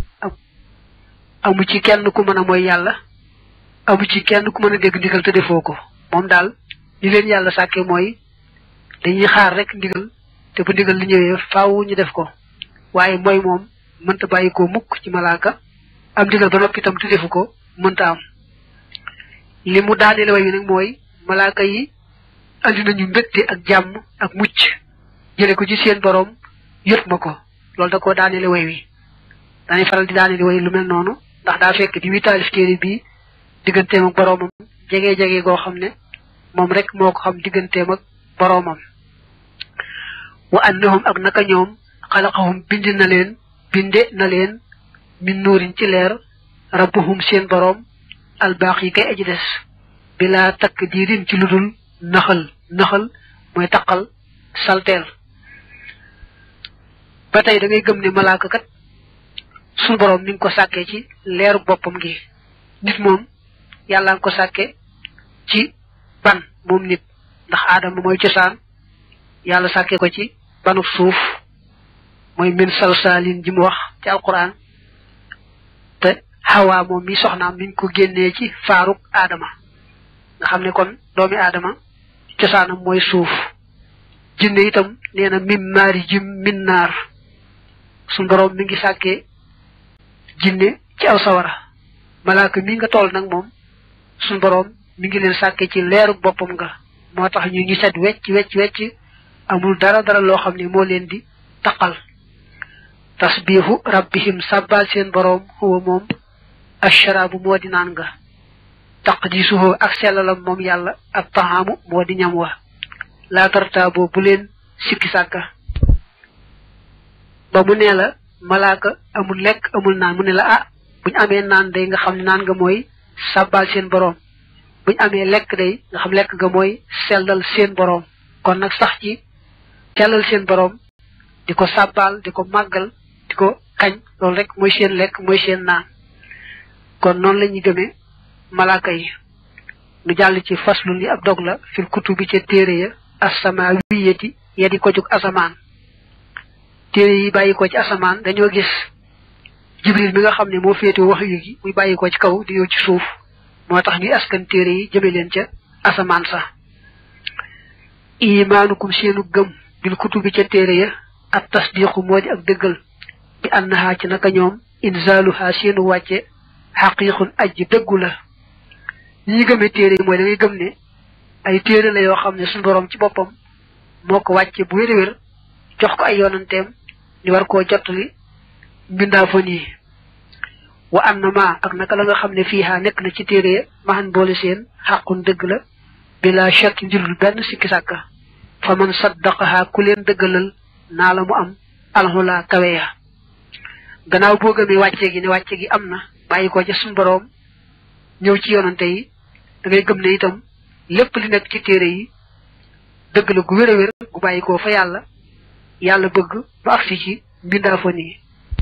amu ci kenn ku mën a mooy yàlla amu ci kenn ku mën a dégg ndigal te defoo ko moom daal li leen yàlla sàkke mooy dañuy xaar rek ndigal te bu ndigal li ñëwee faaw ñu def ko waaye mooy moom mënta bàyyi ko mukk ci malaaka am ndigal ba noppi itam te defu ko mënta am li mu daaneel way wi nag mooy malaaka yi andi nañu mbégte ak jàmm ak mucc jële ko ci seen boroom yot ma ko loolu da koo daanele way wi dañuy faral di daanele way lu mel noonu ndax daa fekk di wi taalif téere bii digganteem ak boroomam jege-jege goo xam ne moom rek moo ko xam digganteem ak boroomam wa annahum ak naka ñoom xalaqahum bind na leen binde na leen min nuurin ci leer rabbuhum seen boroom albaax yi kay aji des bilaa takk diirin ci ludul naxal naxal mooy taqal salteel ba tey da ngay gëm ne malaaka kat suñu boroom mi ngi ko sàkkee ci leeru boppam gi nit moom yàlla nga ko sàkke ci ban moom nit ndax aadama mooy cosaan yàlla sàkkee ko ci banub suuf mooy min salsaalin ji mu wax ci alquran te xawaa moom mi soxnaam mi ngi ko génnee ci faaruk aadama nga xam ne kon doomi aadama cosaanam mooy suuf jinne itam nee na mim maari jim min naar suñ boroom mi ngi sàkkee jinne ci aw sawara malaaka mi nga toll nag moom suñ boroom mi ngi leen sàkke ci leeru boppam nga moo tax ñu ñu set wecc wecc wecc amul dara dara loo xam ne moo leen di taqal tasbihu rabbihim sabbal seen boroom huwa moom asharaabu moo di naan nga taqdisuhu ak sellalam moom yàlla ak taxaamu moo di ñam wa laa tartaaboo bu leen sikki sàkka ba mu nee la malaaka amul lekk amul naan mu ne la ah buñu amee naan day nga xam ne naan nga mooy sabbal seen boroom buñu amee lekk day nga xam lekk nga mooy sellal seen boroom kon nag sax ci sellal seen boroom di ko sàbbaal di ko màggal di ko kañ loolu rek mooy seen lekk mooy seen naan kon noonu la ñuy gëmee malaaka yi nu jàll ci faslun yi ab dog la fil kutubi ca téere ya asamaawiyati ya di ko jóg asamaan téere yi bàyyi ko ci asamaan dañoo gis jibril mi nga xam ne moo féete wax yu gi muy bàyyi ko ci kaw di ñëw ci suuf moo tax ñuy askan téere yi jëme leen ca asamaan sax imaanukum seenu gëm bil kutubi ca téere ya ak tasdiqu moo di ak dëggal bi annaha ci naka ñoom inzaaluha seenu wàcce xaqiiqun ajj dëggu la ñi ñu gëmee téere yi mooy da ngay gëm ne ay téere la yoo xam ne suñu borom ci boppam moo ko wàcce bu wér-wér jox ko ay yoonanteem ni war koo jottali mbindaa fa nii wa am na ma ak naka la nga xam ne fiiha nekk na ci téere maxan boole seen xàqun dëgg la bila shakk njurul benn sikki sàkka fa man saddaqaha ku leen dëggalal naa la mu am alxula kawe ya gannaaw boo gëmee wàcce gi ne wàcce gi am na bàyyi ko ca suñu boroom ñëw ci yonante yi da ngay gëm ne itam lépp li nekk ci téere yi dëgg la gu wér a wér gu bàyyi ko fa yàlla yàlla bëgg ba agsi ci mbindaa fa nii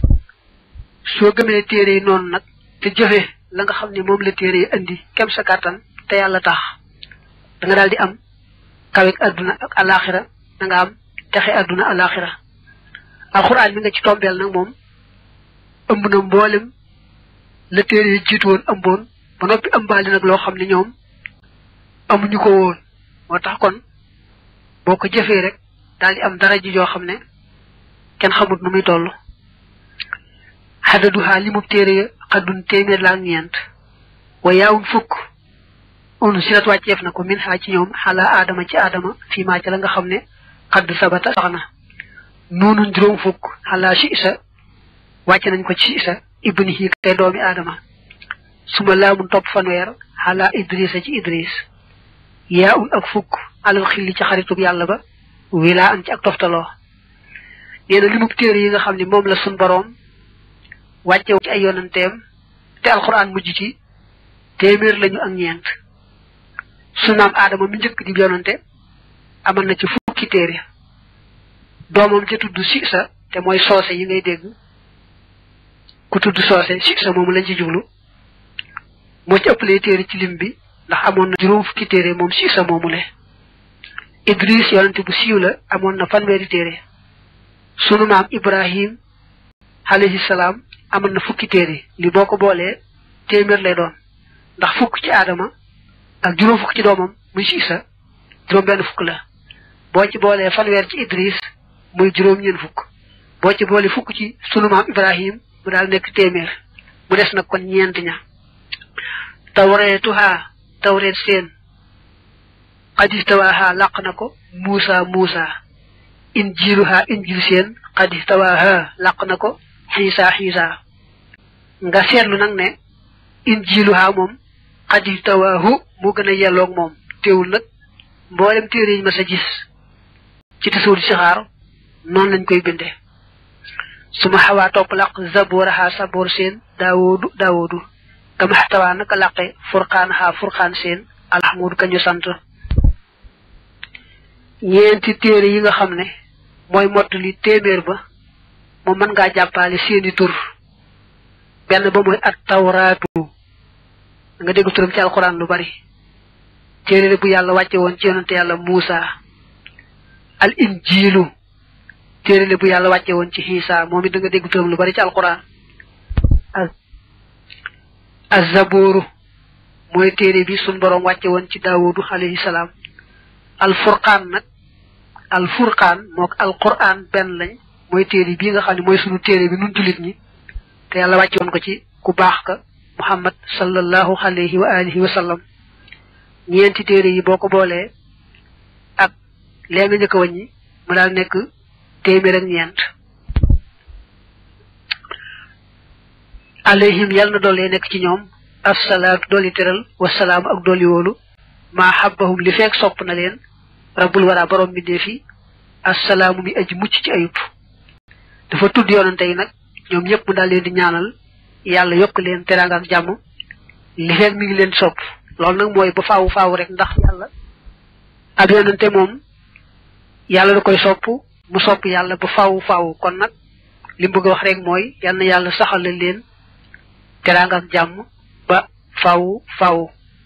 soo gëmee téere yi noonu nag te jëfe la nga xam ne moom la téere yi indi kem sa kàttan te yàlla tax da nga daal di am kawek adduna ak alaxira da nga am texe adduna alaxira alxuraan mi nga ci tombeel nag moom ëmb na mboolem la téere yi jiitu woon ëmboon ba noppi ëmbaali nag loo xam ne ñoom amuñu ko woon moo tax kon boo ko jëfee rek daal di am dara ji joo xam ne kenn xamut nu muy toll xadaduhaa li mu téere ya xaddun téeméer la ak ñeent wa yaawun fukk on sirat wàcceef na ko min xaa ci ñoom xalaa aadama ci aadama fii maa ca la nga xam ne xadd sabata sax na noonu juróom fukk xalaa si isa wàcce nañ ko ci isa ibni hi kay doomi aadama suma laamun topp fanweer xalaa idrisa ci idris yaa un ak fukk alal xilli ci xaritub yàlla ba wilaa an ci ak toftaloo nee na li mu téere yi nga xam ne moom la sun boroom wàcce ci ay yonanteem te alxuraan mujj ci téeméer lañu ak ñeent su naam aadama mi njëkk di yonante amal na ci fukki téere doomam ca tudd sisa te mooy soose yi ngay dégg ku tudd soose sisa moomu lañ ci jublu moo ci ëppalee téere ci lim bi ndax amoon na juróom fukki téere moom sisa moomu le idris yonante bu siiw la amoon na fanweeri téere sunu maam ibrahim alayhi salaam amoon na fukki téere li boo ko boolee téeméer lay doon ndax fukk ci aadama ak juróom fukk ci doomam muy siisa juróom benn fukk la boo ci boolee fanweer ci idris muy juróom ñeen fukk boo ci boole fukk ci sunu maam ibrahim mu daal nekk téeméer mu des nag kon ñeent ña tawreetuhaa tawreet seen xadistawaahaa làq na ko muusa muusa injiluhaa injil seen xadistawaahaa làq na ko xiisa xiisa nga seetlu nag ne injiluhaa moom xadistawaahu moo gën a yelloog moom teewul nag mboolem téere yi ma sa gis ci tasawur si xaar noonu lañ koy binde suma xawaa topp làq zabooraxaa saboor seen daawoodu daawoodu kama xatawaa naka làqe furqaanaxaa furqaan seen alxamudu kañu sant ñeenti téere yi nga xam ne mooy mottali téeméer ba moom mën ngaa jàppale seeni tur benn ba mooy at tawraatu nga dégg turam ci alxuraan lu bari téere bu yàlla wàcce woon ci yonante yàlla Muusa al injiilu téere bu yàlla wàcce woon ci xiisa moom it da nga dégg turam lu bari ci alxuraan azabooru mooy téere bi sun boroom wàcce woon ci daawudu alayhi salaam al furqaan nag al furqaan mook al quraan benn lañ mooy téere bii nga xam ne mooy sunu téere bi nun jullit ñi te yàlla wàcce woon ko ci ku baax ka muhammad sallallahu alayhi wa alihi wa sallam ñeenti téere yi boo ko boolee ak lee nga njëkk a wàññi mu daal nekk téeméer ak ñeent alayhim yàlla na doole nekk ci ñoom assalaatu dooli teral wasalaamu ak dooli wóolu maa xabbahum li feek sopp na leen rabbul wara borom mbindeef yi assalaamu mi aji mucc ci ayub dafa tudd yoonante yi nag ñoom ñëpp mu daal leen di ñaanal yàlla yokk leen teraanga ak jàmm li feek mi ngi leen sopp loolu nag mooy ba faawu faawu rek ndax yàlla ab yoonante moom yàlla da koy sopp mu sopp yàlla ba faawu faawu kon nag li mu bëgg a wax rek mooy yal na yàlla saxal leen teraanga ak jàmm ba faawu faawu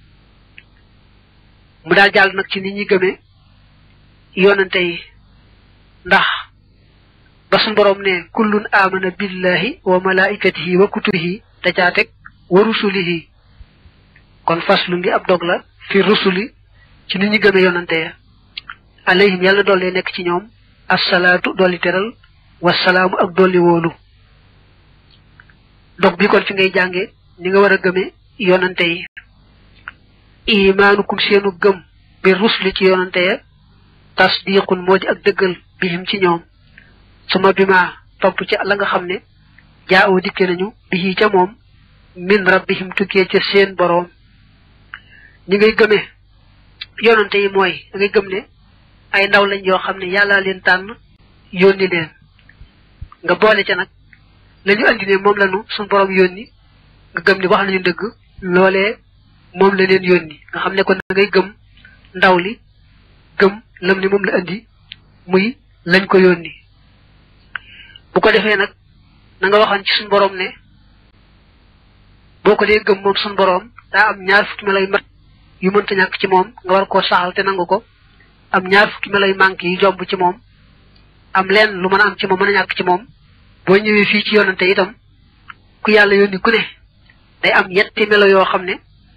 mu daal jàll nag ci nit ñi gëmee yoonante yi ndax ba suñ boroom ne kullun amana billahi wa malaikatihi wa kutubihi da caa teg wa rusulihi kon faslu ngi ab dog la fi rusuli ci nit ñi gëmee yoonante ya alayhim yàlla dolli nekk ci ñoom assalaatu dolli teral wasalaamu ak dolli wóolu dog bi kon fi ngay jànge ni nga war a gëme yoonante yi imaanukum seenu gëm bi rusli ci yoonante ya tasdiqun moo di ak dëggal bihim ci ñoom suma bi ma topp ca la nga xam ne jaaw dikke nañu bi ca moom min rabbihim tukkee ca seen boroom ñi ngay gëmee yonante yi mooy da ngay gëm ne ay ndaw lañ yoo xam ne yàllaa leen tànn yónni leen nga boole ca nag la ñu andi ne moom lañu suñu boroom yónni nga gëm ni wax nañu dëgg loolee moom la leen yónni nga xam ne kon da ngay gëm ndaw li gëm lam ni moom la andi muy lañ ko yónni bu ko defee nag na nga waxoon ci suñu boroom ne boo ko dee gëm moom suñu boroom daa am ñaar fukki melay mat yu mënta ñàkk ci moom nga war koo saxal te nangu ko am ñaar fukki melay manqué yi jomb ci moom am leen lu mën a am ci moom mën a ñàkk ci moom boo ñëwee fii ci yonante itam ku yàlla yónni ku ne day am yetti melo yoo xam ne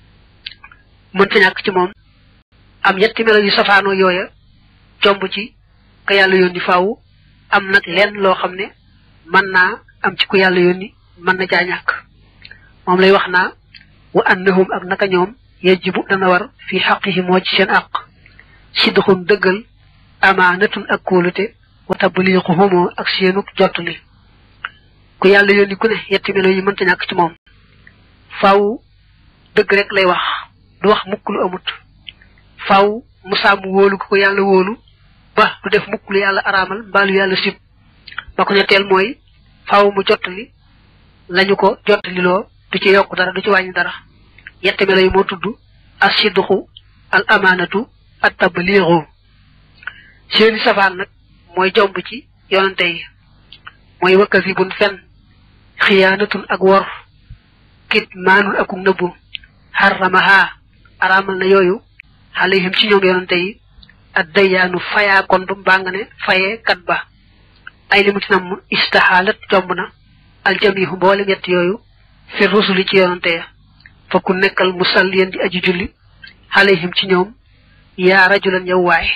mënta ñàkk ci moom am yetti melo yu safaanoo yooya jomb ci ka yàlla yónni faaw am nag lenn loo xam ne mën naa am ci ku yàlla yónni mën na caa ñàkk moom lay wax naa wa annahum ak naka ñoom yajibu dana war fi xaqihi moo ci seen àq sidxun dëggal amaanatun ak kóolute wa tabliixuhumoo ak seenuk jottali ku yàlla yónni ku ne yetti melo yi mënta ñàkk ci moom faaw dëgg rek lay wax du wax mukk lu amut faaw mu sàmm wóolu ko ko yàlla wóolu ba du def mukk lu yàlla araamal mbaa lu yàlla sib ba ko ñetteel mooy faaw mu jottali lañu ko jottali loo du ci yokk dara du ci wàññi dara yette melo yi moo tudd as sidduxu al amaanatu at tabliixu seeni safaan nag mooy jomb ci yonante yi mooy wakkasibun fen xiyaanatun ak wor kit maanun ak nëbbu xaramaha araamal na yooyu alayhim ci ñoom yonante yi ak dayyaanu fayaa kon bu mbaa nga ne fayee kat ba ay li mu ci nam istaxaalat jomb na aljamihu mboole ñett yooyu fi rusuli ci yonante ya fa ku nekkal musalliyan di aji julli alayhim ci ñoom yaa rajulan yow waay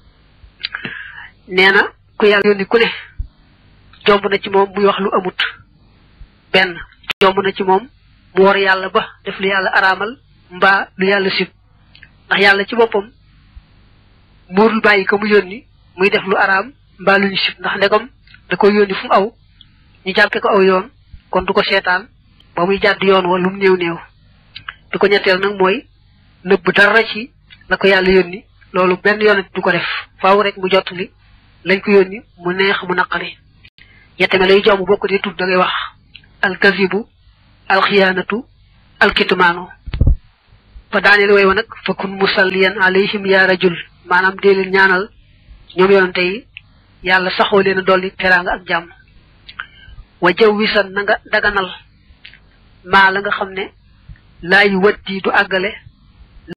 nee na ku yàlla yónni ku ne jomb na ci moom muy wax lu amut benn jomb na ci moom mu war yàlla ba def lu yàlla araamal mbaa lu yàlla sib ndax yàlla ci boppam muurul bàyyi ko mu yónni muy def lu araam mbaa lu ñu sib ndax ndegam da koy yónni fu mu aw ñu jàppe ko aw yoon kon du ko seetaan ba muy jàdd yoon wa lu mu néew néew di ko ñetteel nag mooy nëbb dara ci la ko yàlla yónni loolu benn yoon du ko def faaw rek mu jottali lañ ko yónni mu neex mu naqari yette me lay jomb bokk di tudd da ngay wax alkazibu alxiyaanatu alkitmaanu fa daaneel way wa nag fa kun musalliyan alayhim ya rajul maanaam dee leen ñaanal ñoom yonante yi yàlla saxoo leen a dolli teraanga ak jàmm wa jaw wisan na nga daganal maa la nga xam ne laa yu waddi du àggale